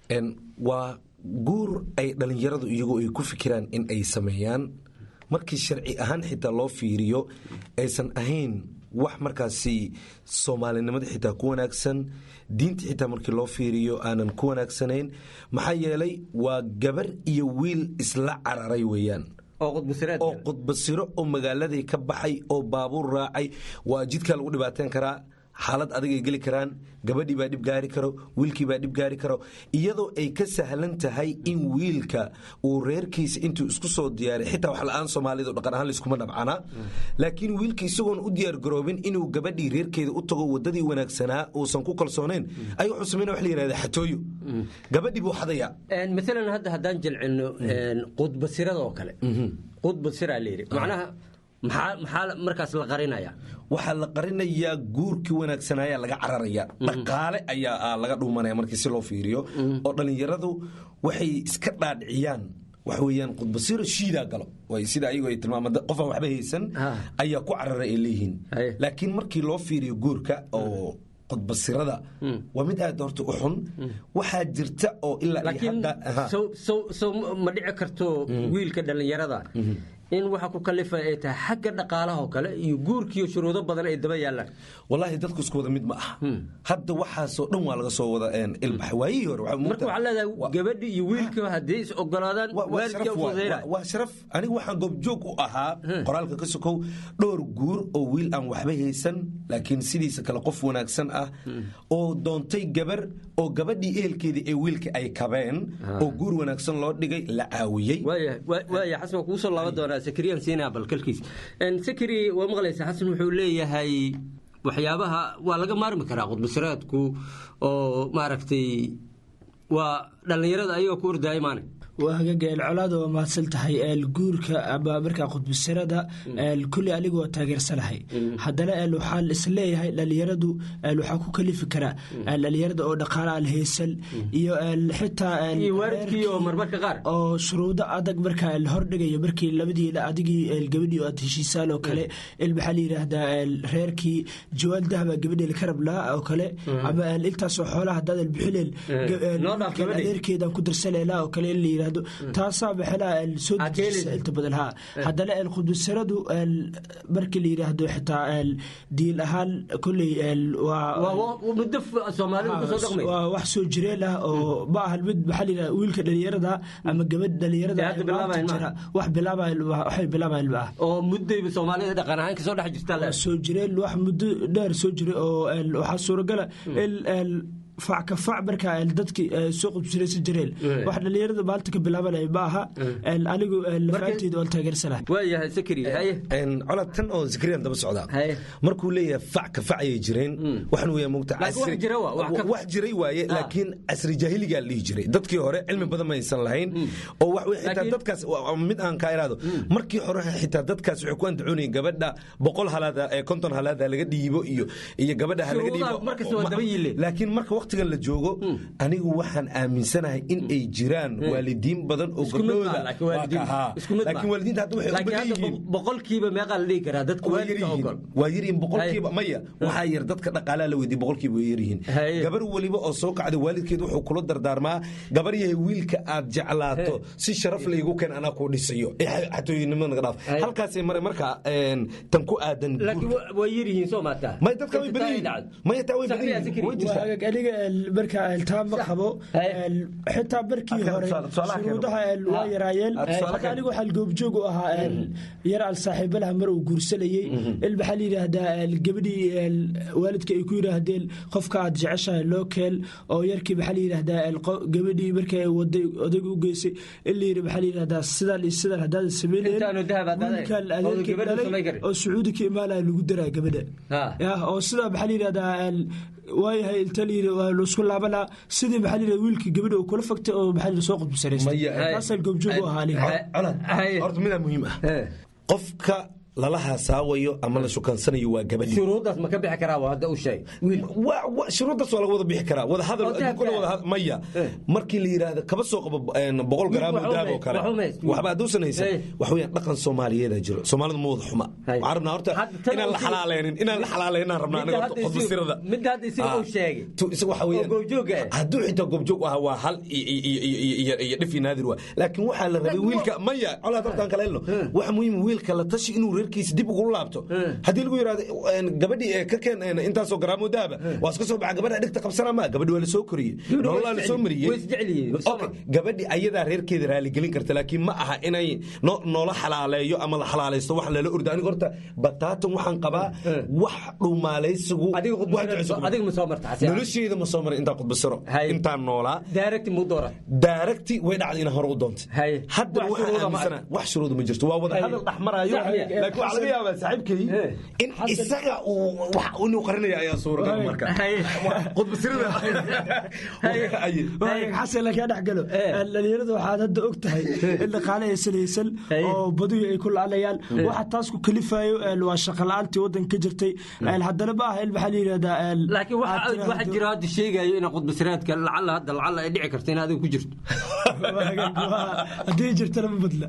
waa guur ay dhallinyaradu iyagu ay ku fikiraan in ay sameeyaan markii sharci ahaan xitaa loo fiiriyo aysan ahayn wax markaasi soomaalinimada xitaa ku wanaagsan diinta xitaa markii loo fiiriyo aanan ku wanaagsanayn maxaa yeelay waa gabar iyo wiil isla cararay weeyaan oo qudbasiro oo magaaladii ka baxay oo baabuur raacay waa jidkaa lagu dhibaateyn karaa xaalad adigay geli karaan gabadhii baa dhib gaari karo wiilkii baa dhib gaari karo iyadoo ay ka sahlan tahay in wiilka uu reerkiisa intuu isku soo diyaaray xitaa wax la-aan soomaalidu dhaqan ahaan layskuma dhabcana laakiin wiilka isagoon u diyaargaroobin inuu gabadhii reerkeeda u tago wadadii wanaagsanaa uusan ku kalsoonayn ay wuxuu samayna wax la yihahda xatooyo gabadhii buu xadaya maalan hadda haddaan jilcino qudbasirada oo kale qudbasiraa layidhi macnaha maxaa markaas la qarinaya waxaa la qarinayaa guurkii wanaagsanaayaa laga cararaya dhaqaale ayaa laga dhuumanaya markii si loo fiiriyo oo dhallinyaradu waxay iska dhaadhiciyaan waxa weeyaan qudbasiro shiidaa galo sida ayagu ay tilmaama qofaan waxba haysan ayaa ku carara ay leeyihiin laakiin markii loo fiiriyo guurka oo qudbasirada waa mid aad horta u xun waxaa jirta oo ilaa ma dhici karto wiilka dhallinyarada in waxa ku kalifa ay tahay xagga dhaqaalahoo kale iyo guurkiiyo shuruudo badan ay daba yaalaan walaahi dadku isku wada mid ma aha hadda waxaasoo dhan waa laga soo wada ilbax waayihii hore marka waxaa leedahay gabadhi iyo wiilka haddii is ogolaadaan waalidka fududeynaa waa sharaf aniga waxaan goobjoog u ahaa qoraalka ka sokow dhowr guur oo wiil aan waxba haysan laakiin sidiisa kale qof wanaagsan ah oo doontay gabar oo gabadhii ehelkeedii ee wiilka ay kabeen oo guur wanaagsan loo dhigay la caawiyey waaya xasan waa kugu soo laaban doonaa sakriyan siinaa balkalkiis sakri waa maqlaysa xasan wuxuu leeyahay waxyaabaha waa laga maarmi karaa qudbasiraadku oo maaragtay waa dhallinyarada ayagoo ku ordaaya maane waa hagaageel colaada waa mahadsan tahay guurka ama markaa qudbasirada kulli anigu waa taageersanahay haddana waxaa isleeyahay dhalinyaradu waxaa ku kalifi karaa dhalinyarada oo dhaqaala aan haysan iyo xitaa oo shuruudo adag markaa la hordhigayo markii labadii adigii gabadhii aad heshiisaan oo kale maxaa la yidhaahdaa reerkii jawaal dahaba gabadhii laka rablaa oo kale ama intaasoo xoolaha hadaadan bixineen adeerkeedaan ku darsanayna oo kale in la yidhaahdo taasaa maxaa soo dejisa inta badan ha haddana qudbasiradu markii la yidhaahdo xitaa diin ahaan kolley waa wax soo jireen ah oo ma ahan mid maxaa la yidhahda wiilka dhalinyarada ama gabadh dhalinyarada wax bilaabawaxay bilaabayan ma ah oo muddayba soomaalida dhaqan ahaan kasoo dhex jirta soo jireen wax muddo dheer soo jiray oo waxaa suuragala in facka fac markaa dadkii soo qudbsiraysan jireen wax dhalinyarada maalinta ka bilaabanaya ma aha anigu lafaanteeda waan taageersanahay waayahay sakri colad tan oo sakriyan daba socdaa markuu leeyahay fac ka fac ayay jireen waxan weeyaa mogta wax jiray waaye laakiin casri jaahiligaa la dhihi jiray dadkii hore cilmi badan ma aysan lahayn oo wax wey xitaa dadkaas mid aan kaa iraado markii hore xitaa dadkaas waxay ku andacoonayeen gabadha boqol halaada ee konton halaada laga dhiibo iyo iyo gabadha ha laga dhiibo laakiin marka waqtigan la joogo anigu waxaan aaminsanahay in ay jiraan waalidiin badan oo gabdhooda laakiin waalidiinta hadda waxay u badan yihiin boqolkiiba meeqaa la dhihi karaa dadka waalidka ogol waa yaryihiin boqolkiiba maya waxaa yar dadka dhaqaalaha la weydiye boqolkiiba way yaryihiin gabar weliba oo soo kacda waalidkeed wuxuu kula dardaarmaa gabar yahay wiilka aad jeclaato si sharaf laygu keen anaa kuu dhisayo xatooyinimada naga dhaaf halkaasay mare markaa tan ku aadan way yaryihiin soo maataa may dadka way badan yihiin maya taa way badan yihiin way jirtaa aniga markaa taa ma qabo xitaa markii hore shuruudaha waa yaraayeen marka anigu waxaa goobjoog u ahaa yar al saaxiibalaha mar uu guursanayey il maxaa la yidhaahdaa gabadhii waalidka ay ku yidhaahdeen qofka aad jeceshahay loo keel oo yarkii maxaa la yidhaahdaa gabadhii markay waday odayga u geysay in la yidhi maxaa la yidhahdaa sidan iyo sidan haddaadan sameyneen wiilkan adeerkii dhalay oo sacuudi ka imaanaya lagu daraa gabadha oo sidaa maxaa la yidhahdaa waayahay inta layidhi waa laisku laabanaa sidii maxaa layidhi wiilkii gabadha uu kula fagtay oo maxaa layidhi soo qudbisanaystay taasaan goobjoog u ahaa aniga horta midaa muhiim ah qofka lala haasaawayo ama la shukansanayo waa gabadhi shuruuddaas ma ka bixi karaa waa hadda u sheeg shuruuddaas waa laga wada bixi karaa wada hadal adduunkuna wada had- maya markii la yidhaahdo kaba soo qabo een, boqol garaam oo daab oo kale waxba hadduusan haysan wax weeyaan dhaqan soomaaliyeeda jiro soomaalidu ma wada xuma waxaan rabnaa horta inaan la xalaaleynin inaan la xalaaleynin rabnaa aniga horta qodbasirada midda hadda isaga uu sheegay waxa weeyaan hadduu xitaa goobjoog ah waa hal iyo- iyo- iyo- iyo- iyo- iyo dhif iyo naadir waa laakiin waxaa la rabay wiilka maya colaad hortaan kale helno waxa muhiim wiilka la tashi inuu reerkiisa dib ugu laabto haddii lagu yidhahdo een, gabadhii ee ka keen een, intaasoo garaamoo dahaba waa iska soo baxa gabadha dhigta qabsanaa maa gabadhi waa la soo koriyey nololaa la soo mariyey Okay, gabadhi ayadaa reerkeeda raaligelin karta laakiin ma aha inay no- noola xalaaleeyo ama la xalaalaysto wax lala ordo aniga horta bataatan waxaan qabaa wax dhumaalaysigu adiga ma soo marta xasi nolosheeda ma soo marin intaan khudbasiro intaan noolaa daaragti mu dooran daaragti way dhacday inaan hore u doontay haddana Wax waxaan shuruuda ma aaminsana wax shuruuda ma jirto waa wada Hay. hadal dhexmaraayo Sax miya? laakiin waxaa laga yaabaa saaxiibkay in isaga uu wax inuu qarinaya ayaa suuragal marka khudbasirada xasan lakaa dhex galo dhalinyarada waxaad hadda og tahay in dhaqaale ay salaysan oo baduhu ay ku laalayaan waxa taas ku kalifayo waa shaqa la-aantii waddanka ka jirtay haddana ma aha in maxaa la yidhahdaa laakiin waxa waxa jira hadda sheegayo in qudbasiraadka lacala hadda lacala ay dhici karto in adiga ku jirto haddii jirtana ma badla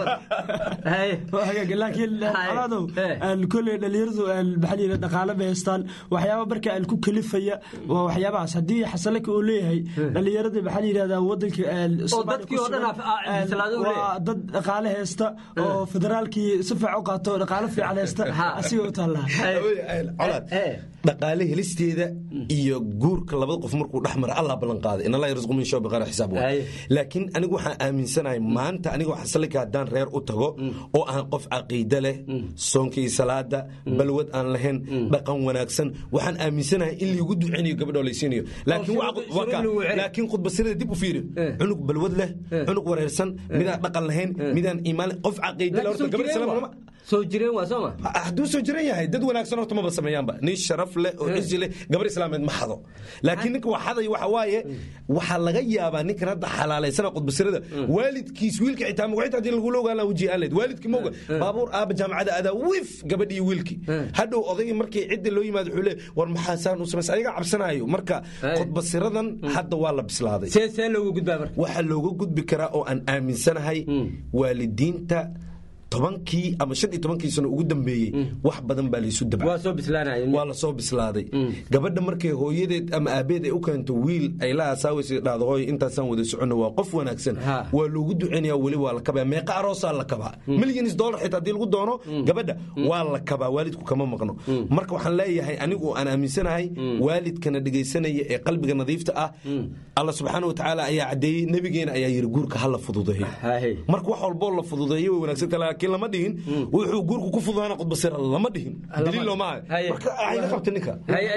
laakiin coladow kolley dhalinyaradu maxaa la yidhahdaa dhaqaale ma haystaan waxyaaba marka aan ku kalifaya waa waxyaabahaas haddii xasanlaka uu leeyahay dhalinyarada maxaa la yidhahdaa waddanka dadkii oo dhan ah, salaado u waa dad dhaqaale haysta oo federaalkii si fiican u qaato oo dhaqaale fiican haysta asiga u taallaa colaad dhaqaale helisteeda iyo guurka labada qof markuu dhex mara allah ballan qaaday in allah yarzuqu min shaw biqaari xisaab waa laakiin anigu waxaan aaminsanahay maanta aniga xasanlaka haddaan reer u tago oo aan qof caqiide leh soonka iyo salaada balwad aan lahayn dhaqan wanaagsan waxaan aaminsanahay in liigu duceynayo gabadhoo laysiinayo laakiin waxa- waa ka- laakiin khudbasirada dib u fiiri cunug balwad leh cunug wareersan midaan dhaqan lahayn midaan iimaan leh qof caqiide leh horta gabadh islaam lama soo jireen waa sooma hadduu soo jiran yahay dad wanaagsan horta maba sameeyaanba nin sharaf leh oo cizi leh gabar islaameed ma xado laakiin ninka wax xaday waxa waaye waxaa laga yaabaa ninkan hadda xalaalaysana qudbasirada waalidkiis wiilka xitaa magaciita haddii lagula ogaan lahaa wajii aan leed waalidkii moga baabuur aaba jaamacada adaa wif gabadhii iyo wiilkii hadhow odaygii markii cidda loo yimaado wuxuu leey war maxaa saan u samays ayaga cabsanaayo marka qudbasiradan hadda waa la bislaaday see looga gudbaa marka waxaa looga gudbi karaa oo aan aaminsanahay waalidiinta tobankii ama shan iyo tobankii sano ugu dambeeyey wax badan baa laysu dabca waa soo bislaanaya waa la soo bislaaday gabadha markay hooyadeed ama aabeed ay u keento wiil ay la asaawaysa dhahdo hooy intaasaan wada soconno waa qof wanaagsan waa loogu duceynaya weli waa la kabaa meeqa aroosaa la kabaa milyanis dollar xitaa haddii lagu doono gabadha waa la kabaa waalidku kama maqno marka waxaan leeyahay anigu aan aaminsanahay waalidkana dhegaysanaya ee qalbiga nadiifta ah alla subxaana watacaala ayaa caddeeyey nebigeena ayaa yiri guurka ha la fududeeyo marka wax walboo la fududeeyo way wanaagsanta laakiin lama dhihin wuxuu guurku ku fududaana qudbasira lama dhihin daliil looma hayo marka ayna qabta ninka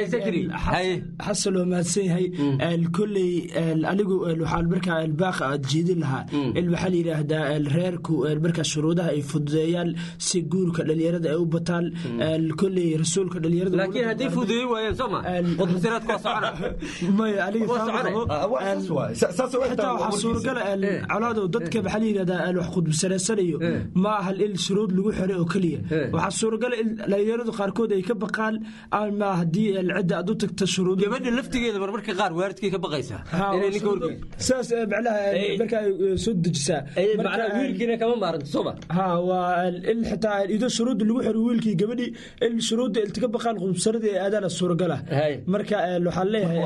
xasan waa mahadsan yahay kolley anigu waxaan markaa baaqa aad jeedin lahaa in maxaa la yidhaahdaa reerku markaa shuruudaha ay fududeeyaan si guurka dhalinyarada ay u bataan kolley rasuulka dhalinyarada laakiin haddii fududeey waayeen sooma qudbasiraadka waa socona maya aniga xitaa waxaa suuragala colaadow dadka maxaa la yidhahdaa wax qudbsanaysanayo ma aha in shuruud lagu xiray oo keliya waxaa suuragala in dhalinyaradu qaarkood ay ka baqaan ama haddii cidda aad u tagta shuruud gabadha laftigeeda marmarka qaar waaridkay ka baqaysaa inay ninka horgeyn saas macnaha marka ay soo dejisaa wiilkiina kama maaranto sooma ha waa in xitaa ido shuruudda lagu xiro wiilkii gabadhii in shuruudda ilti ka baqaan qudbsaradii ay aadaana suuragala marka waxaan leeyahay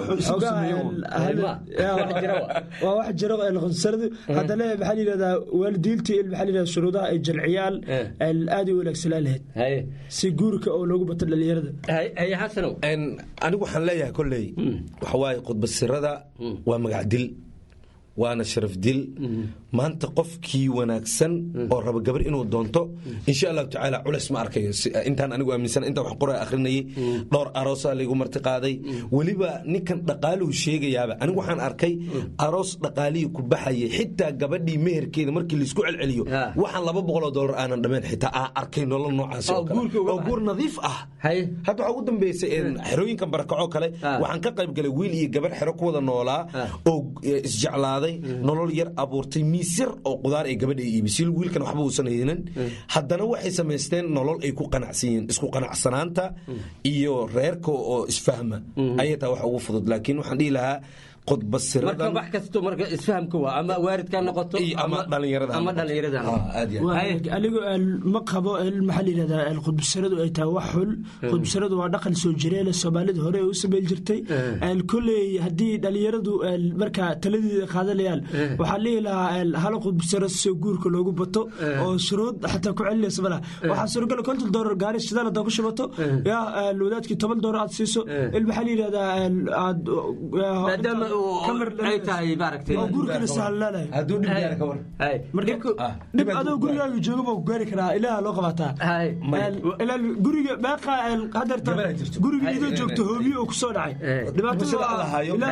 waa wax jiro qudbsaradu haddana maxaa la yidhahdaa waalidiintii in maxaa la yidhahdaa shuruudaha ay jalciyaan aad ay wanaagsanaan lahayd si guurka oo loogu bato dhalinyarada anigu waxaan leeyahay kolley waxa waaye qudbasirada waa magac dil waana sharaf dil maanta qofkii wanaagsan oo raba gabar inuu doonto insha allahu tacaala culeys ma arkayo intaan anigu aaminsan intaan wax qoraa akhrinayay dhowr aroosaa laygu marti qaaday weliba ninkan dhaqaaluhu sheegayaaba anigu waxaan arkay aroos dhaqaalihii ku baxayay xitaa gabadhii meherkeeda markii laisku celceliyo waxaan laba boqoloo dollar aanan dhameen xitaa aan arkay nolol noocaas oo kale oo guur nadiif ah hadda waxaa ugu dambeysay xerooyinkan barakacoo kale waxaan ka qayb galay wiil iyo gabar xero ku wada noolaa oo isjeclaaday imaaday nolol yar abuurtay miis yar oo qudaar ay gabadha iibisay wiilkan waxba uusan haynin haddana waxay samaysteen nolol ay ku qanacsan yihiin isku qanacsanaanta iyo reerka oo isfahma ayay taa wax ugu fudud laakiin waxaan dhihi lahaa marka qodbasiradan wax kasto marka isfahamka waa ama waalidka ha noqoto ama dhalinyarada ama dhalinyarada ha noqoto. anigu ma qabo maxaa layidhahdaa khudbasaradu ay tahay wax xul khudbasaradu waa dhaqan soo jireele soomaalida hore ay u samayn jirtay koley haddii dhalinyaradu markaa taladeeda qaadanayaan waxaa lihi lahaa hala khudbasaro si guurka loogu bato oo shuruud xataa ku celinaysa malaha waxaa suuragala konton doolar gaari shidaal hadaa ku shubato yaa wadaadkii toban doolar aad siiso il maxaa layidhahdaa aad maadaama ay tahay maaragtay oo guurkana sahlanayo hadduu dhib gaara ka war dhib adoo gurigaaga jooga baa ku gaari karaa ilaaha loo qabataa ilaa guriga meeqa hadeerta guriga idoo joogto hoobiyo oo kusoo dhacay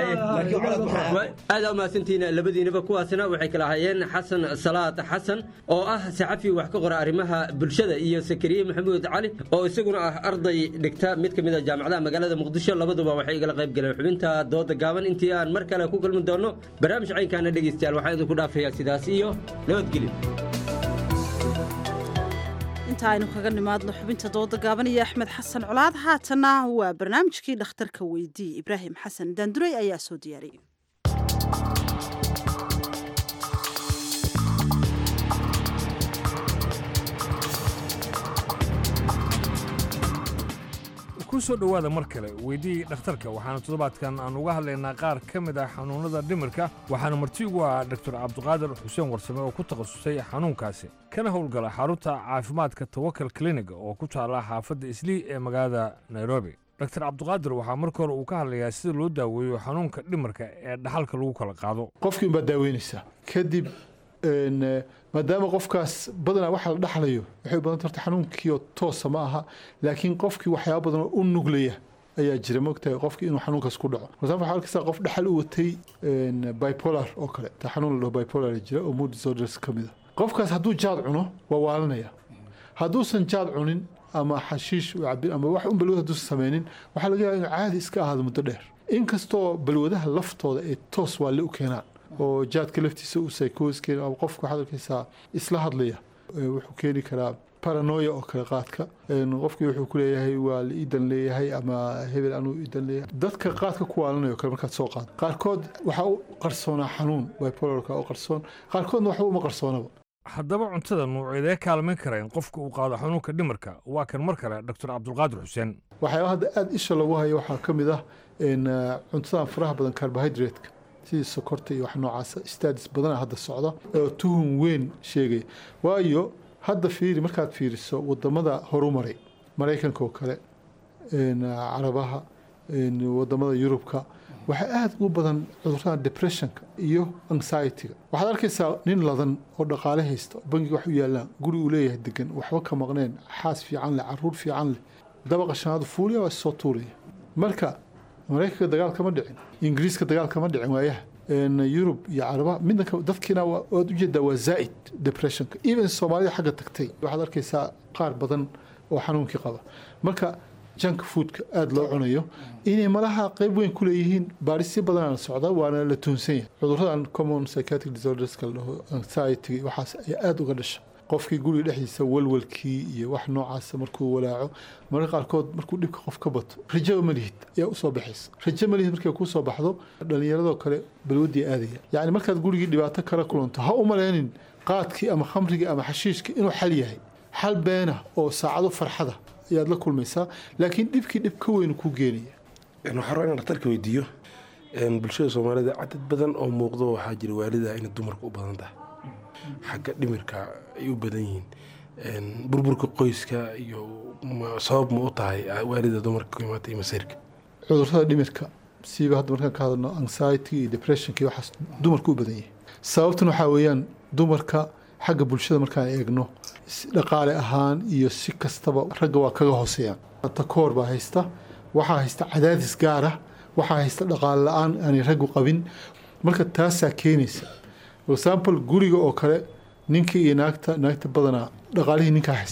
aada umahadsantihiin labadiinaba kuwaasna waxay kala hayeen xasan salaad xasan oo ah saxafi wax ka qora arrimaha bulshada iyo sakariye maxamuud cali oo isaguna ah arday dhigta mid ka mid a jaamacadaha magaalada muqdisho labaduba waxay igala qayb galeen xubinta dooda gaaban intii aan mar kale ku kulmi doono barnaamij caynkaana dhegeystayaal waxaan idinku dhaafayaa sidaas iyo nabadgelyo inta aynu kaga nimaadno xubinta dooda gaaban iyo axmed xasan colaad haatana waa barnaamijkii dhakhtarka weydii ibraahim xasan daandurey ayaa soo diyaariyey ku soo dhowaada mar kale weydii dhakhtarka waxaana toddobaadkan aan uga hadlaynaa qaar ka mid ah xanuunnada dhimirka waxaana marti ugu ah doktor cabdiqaadir xuseen warsame oo ku takhasusay xanuunkaasi kana howlgala xarunta caafimaadka tawakal clinig oo ku taala xaafadda islii ee magaalada nairobi doktor cabdiqaadir waxaa marka hore uu ka hadlayaa sida loo daaweeyo xanuunka dhimirka ee dhaxalka lagu kala qaado qofkii unbaad daaweynaysaa kadib maadaama qofkaas badanaa waxa la dhaxlayo waxay u badanta horta xanuunkiioo toosa ma aha laakiin qofkii waxyaaba badan oo u nuglaya ayaa jira mogtahay qofkii inuu xanuunkaas ku dhaco marsa waxaa arkaysaa qof dhaxal u watay bipolar oo kale ta xanuun la dhaho bipolar jira oo mood disorders ka mid a qofkaas hadduu jaad cuno waa waalanaya hadduusan jaad cunin ama xashiish u cabin ama wax un balwad hadduusan sameynin waxaa laga yaaba inuu caadi iska ahaado muddo dheer inkastoo balwadaha laftooda ee toos waalle u keenaan oo jaadka laftiisa uu psychose keeni ama qofka waxaad arkaysaa isla hadlaya wuxuu keeni karaa paranoia oo kale qaadka qofkii wuxuu ku leeyahay waa la iidan leeyahay ama hebel anuu iidan leeyahay dadka qaadka ku waalanayo kale markaad soo qaado qaarkood waxaa u qarsoonaa xanuun bipolarka oo qarsoon qaarkoodna waxba uma qarsoonaba haddaba cuntada nuuceedee kaalmayn kara in qofka uu qaado xanuunka dhimirka waa kan mar kale doctor cabdulqaadir xuseen waxyaaba hadda aada isha lagu hayo waxaa ka mid ah cuntadan faraha badan carbohydrate-ka sidii sokorta iyo wax noocaasa stadis badana hadda socda oo tuhun weyn sheegaya waayo hadda fiiri markaad fiiriso wadamada horumaray maraykanka oo kale carabaha wadamada yurubka waxaa aada u badan cudurada depressionka iyo anxietyga waxaad arkaysaa nin ladan oo dhaqaale haysta bangiga wax u yaalaan guri uu leeyahay degan waxba ka maqneen xaas fiican leh caruur fiican leh dabaqa shanaadu fuuliya waa soo tuuraya marka maraykanka dagaal kama dhicin ingiriiska dagaal kama dhicin waayaha yurub iyo caraba midna dadkiina waad ujeedaa waa zaa'id depressionka even soomaalida xagga tagtay waxaad arkaysaa qaar badan oo xanuunkii qaba marka junk foodka aada loo cunayo inay malaha qayb weyn ku leeyihiin baarisyo badanaa la socda waana la tuhunsan yahay cuduradan common psychiatric disorderska la dhaho anxiety waxaas ayaa aada uga dhasha qofkii guriga dhexdiisa walwalkii iyo wax noocaasa markuu walaaco mararka qaarkood markuu dhibka qof ka bato rajaba ma lihid ayaa usoo baxaysa rajo ma lihid markay kusoo baxdo dhallinyaradoo kale balwadii aadaya yacni markaad gurigii dhibaato kala kulanto ha u maleynin qaadkii ama khamrigii ama xashiishkii inuu xal yahay xal beena oo saacado farxada ayaad la kulmaysaa laakiin dhibkii dhib ka weyn kuu geenaya waxaa rabaa inaan dhakhtarka weydiiyo bulshada soomaalida cadad badan oo muuqdo waxaa jira waalida inay dumarka u badan tahay xagga dhimirka ay u badan yihiin burburka qoyska iyo sabab ma u tahay waalida dumarka ku imaata iyo masiirka cudurrada dhimirka siiba hadda markaan ka hadalno anxiety iyo depressionka iyo waxaas dumarka u badan yahay sababtan waxaa weeyaan dumarka xagga bulshada markaan eegno dhaqaale ahaan iyo si kastaba ragga waa kaga hooseeyaan takoor baa haysta waxaa haysta cadaadis gaara waxaa haysta dhaqaale la-aan aanay raggu qabin marka taasaa keenaysa for example guriga oo kale ninka iyo naagta naagta badanaa dhaqaalihii ninkaa haysta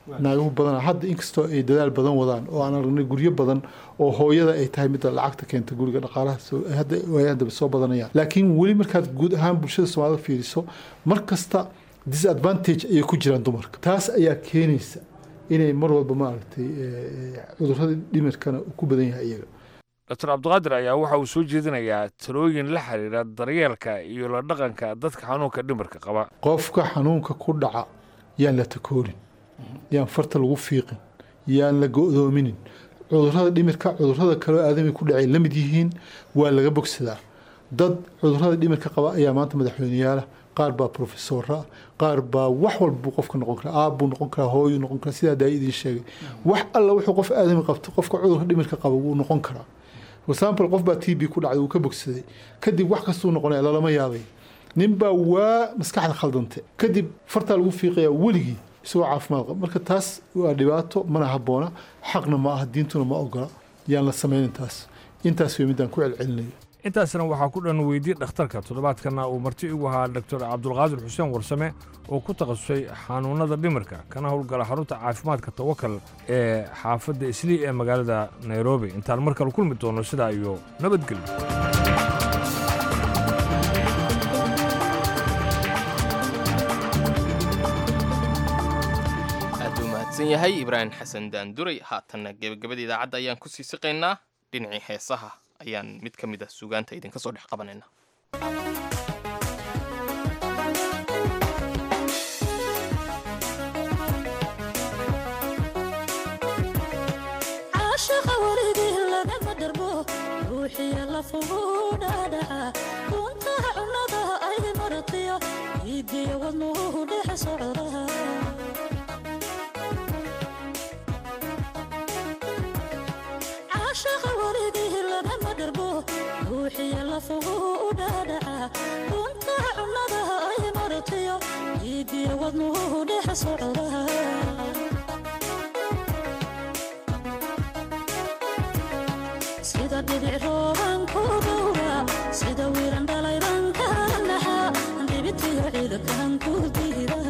naagahu badana hadda inkastoo ay dadaal badan wadaan oo aan aragnay guryo badan oo hooyada ay tahay midda lacagta keenta guriga dhaqaalaha soo- hadda waayaan dambe soo badanayaan laakiin weli markaad guud ahaan bulshada soomaalida fiiriso mar kasta disadvantage ayay ku jiraan dumarka taas ayaa keenaysa inay mar walba maaragtay eh, eh, cudurrada dhimirkana uu ku badan yahay iyaga dr cabdiqaadir ayaa waxa uu soo jeedinayaa talooyin la xiriira daryeelka iyo la dhaqanka dadka xanuunka dhimirka qaba qofka xanuunka ku dhaca yaan la takoorin yaan farta lagu fiiqin yaan la go'doominin cudurrada dhimirka cudurrada kaloo aadami ku dhacay la mid yihiin waa laga bogsadaa dad cudurrada dhimirka qaba ayaa maanta madaxweyneyaala qaar baa profesora qaar baa wax walba buu qofka noqon karaa aab buu noqon karaa hooyu noqon karaa sidaa daa idiin sheegay wax alla wuxuu qof aadami qabto qofka cudurka dhimirka qaba wuu noqon karaa for example qof baa t b ku dhacday wuu ka bogsaday kadib wax kastuu noqonaya lalama yaabay nin baa waa maskaxda khaldante kadib fartaa lagu fiiqayaa weligii isagoo caafimaad qaba marka taas waa dhibaato mana habboona xaqna ma aha diintuna ma ogola yaan la samaynin taas intaas wey midaan ku celcelinayo intaasna waxaa ku dhan weydiyey dhakhtarka toddobaadkana uu marti igu ahaa dr cabdulqaadir xuseen warsame oo ku takhasusay xanuunada dhimirka kana howlgala xarunta caafimaadka tawakal ee xaafadda islii ee magaalada nairobi intaan mar kale kulmi doono sidaa iyo nabadgelyo aad buu mahadsan yahay ibraahim xasan daanduray haatanna gebagabada idaacadda ayaan ku sii siqaynaa dhinacii heesaha ayaan mid ka mid ah suugaanta idinka soo dhex qabanayna caashaqa weligii lagama dharbo ruuxiya lafugu dhaadhaca runtaha cunnada ay maratiyo iidiya wadnuhu dhex socda caashaqa weligii lagama dharbo ruuxiya lafugu dhaadhaca runtaha cunnada ay maratiyo iidiya wadnuhu dhex socda sida dhibic rooban ku dhowra sida wiiran dhalayban kala naxa dhibitiyo ciidakan ku diida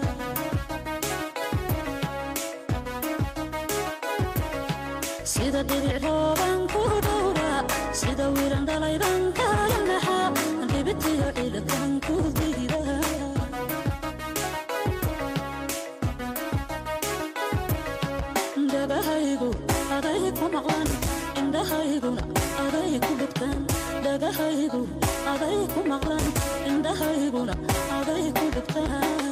sida dhibic rooban ku dhowra sida wiiran dhalayban kala naxa dhibitiyo ciidakan ku diida dhagahaygu aday ku maqlan indhahayguna aday ku dhugtaan dhagahaygu aday ku maqlan indhahayguna aday ku dhugtaan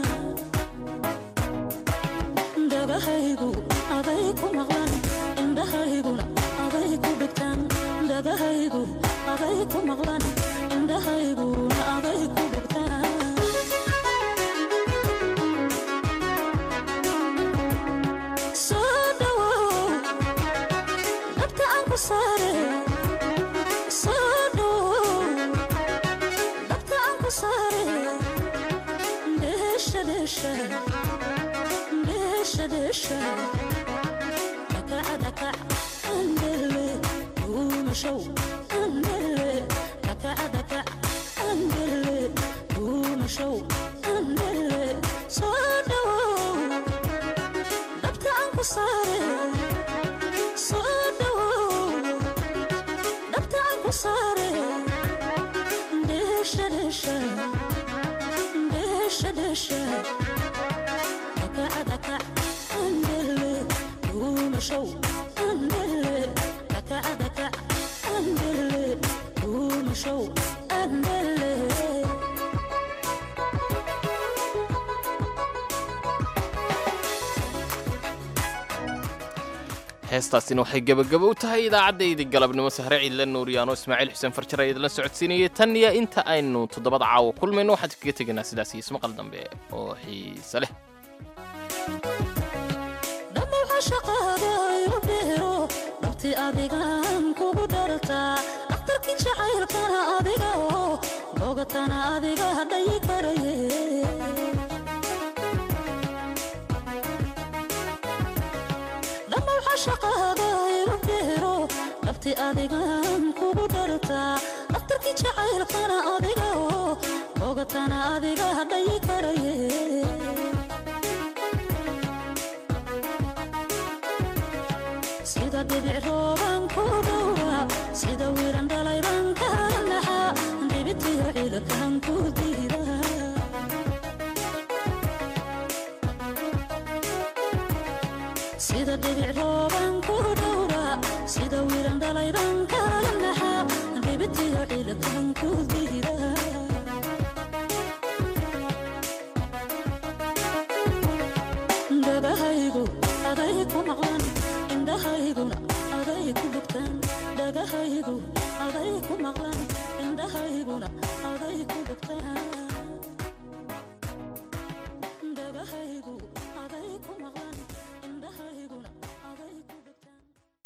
dhagahaygu aday ku maqlan indhahayguna aday ku dhugtaan dhagahaygu aday ku maqlan indhahayguna aday ku dhugtaan soo dhawow dabka aan ku saare soo dhawow dabka aan ku saare dheesha dheesha dheesha dheesha dakaca dakac andele duumashow andele dakaca dakac andele duumashow andele soo dhawow dabka aan ku saare soo dhawow dabka aan ku saare dheesha dheesha dheesha dheesha dakaca dakac andele duumashow andele dakaca dakac andele duumashow andele heestaasina waxay gebagabo u tahay idaacaddaydi galabnimo sahre ciidla nuuriyaano ismaaciil xuseen farjar ayaa idinla socodsiinayay tan iyo inta aynu toddobada caawa kulmayno waxaan kaga tegaynaa sidaas iyo ismaqal dambe oo xiise leh dhammaxa shaqaada igu dheero dhabti adigaan kugu dhartaa dhakhtarkii jacaylkana adiga oo bogatana adiga hadhayi karaye dhammaxa shaqaada igu dheero dhabti adigaan kugu dhartaa dhakhtarkii jacaylkana adiga oo bogatana adiga hadhayi karaye sida dhibic rooban ku dhowra sida wiiran dhalayban kala naxa dhibitiyo ciilkan ku diida sida dhibic rooban ku dhowra sida wiiran dhalayban kala naxa dhibitiyo ciilkan ku diida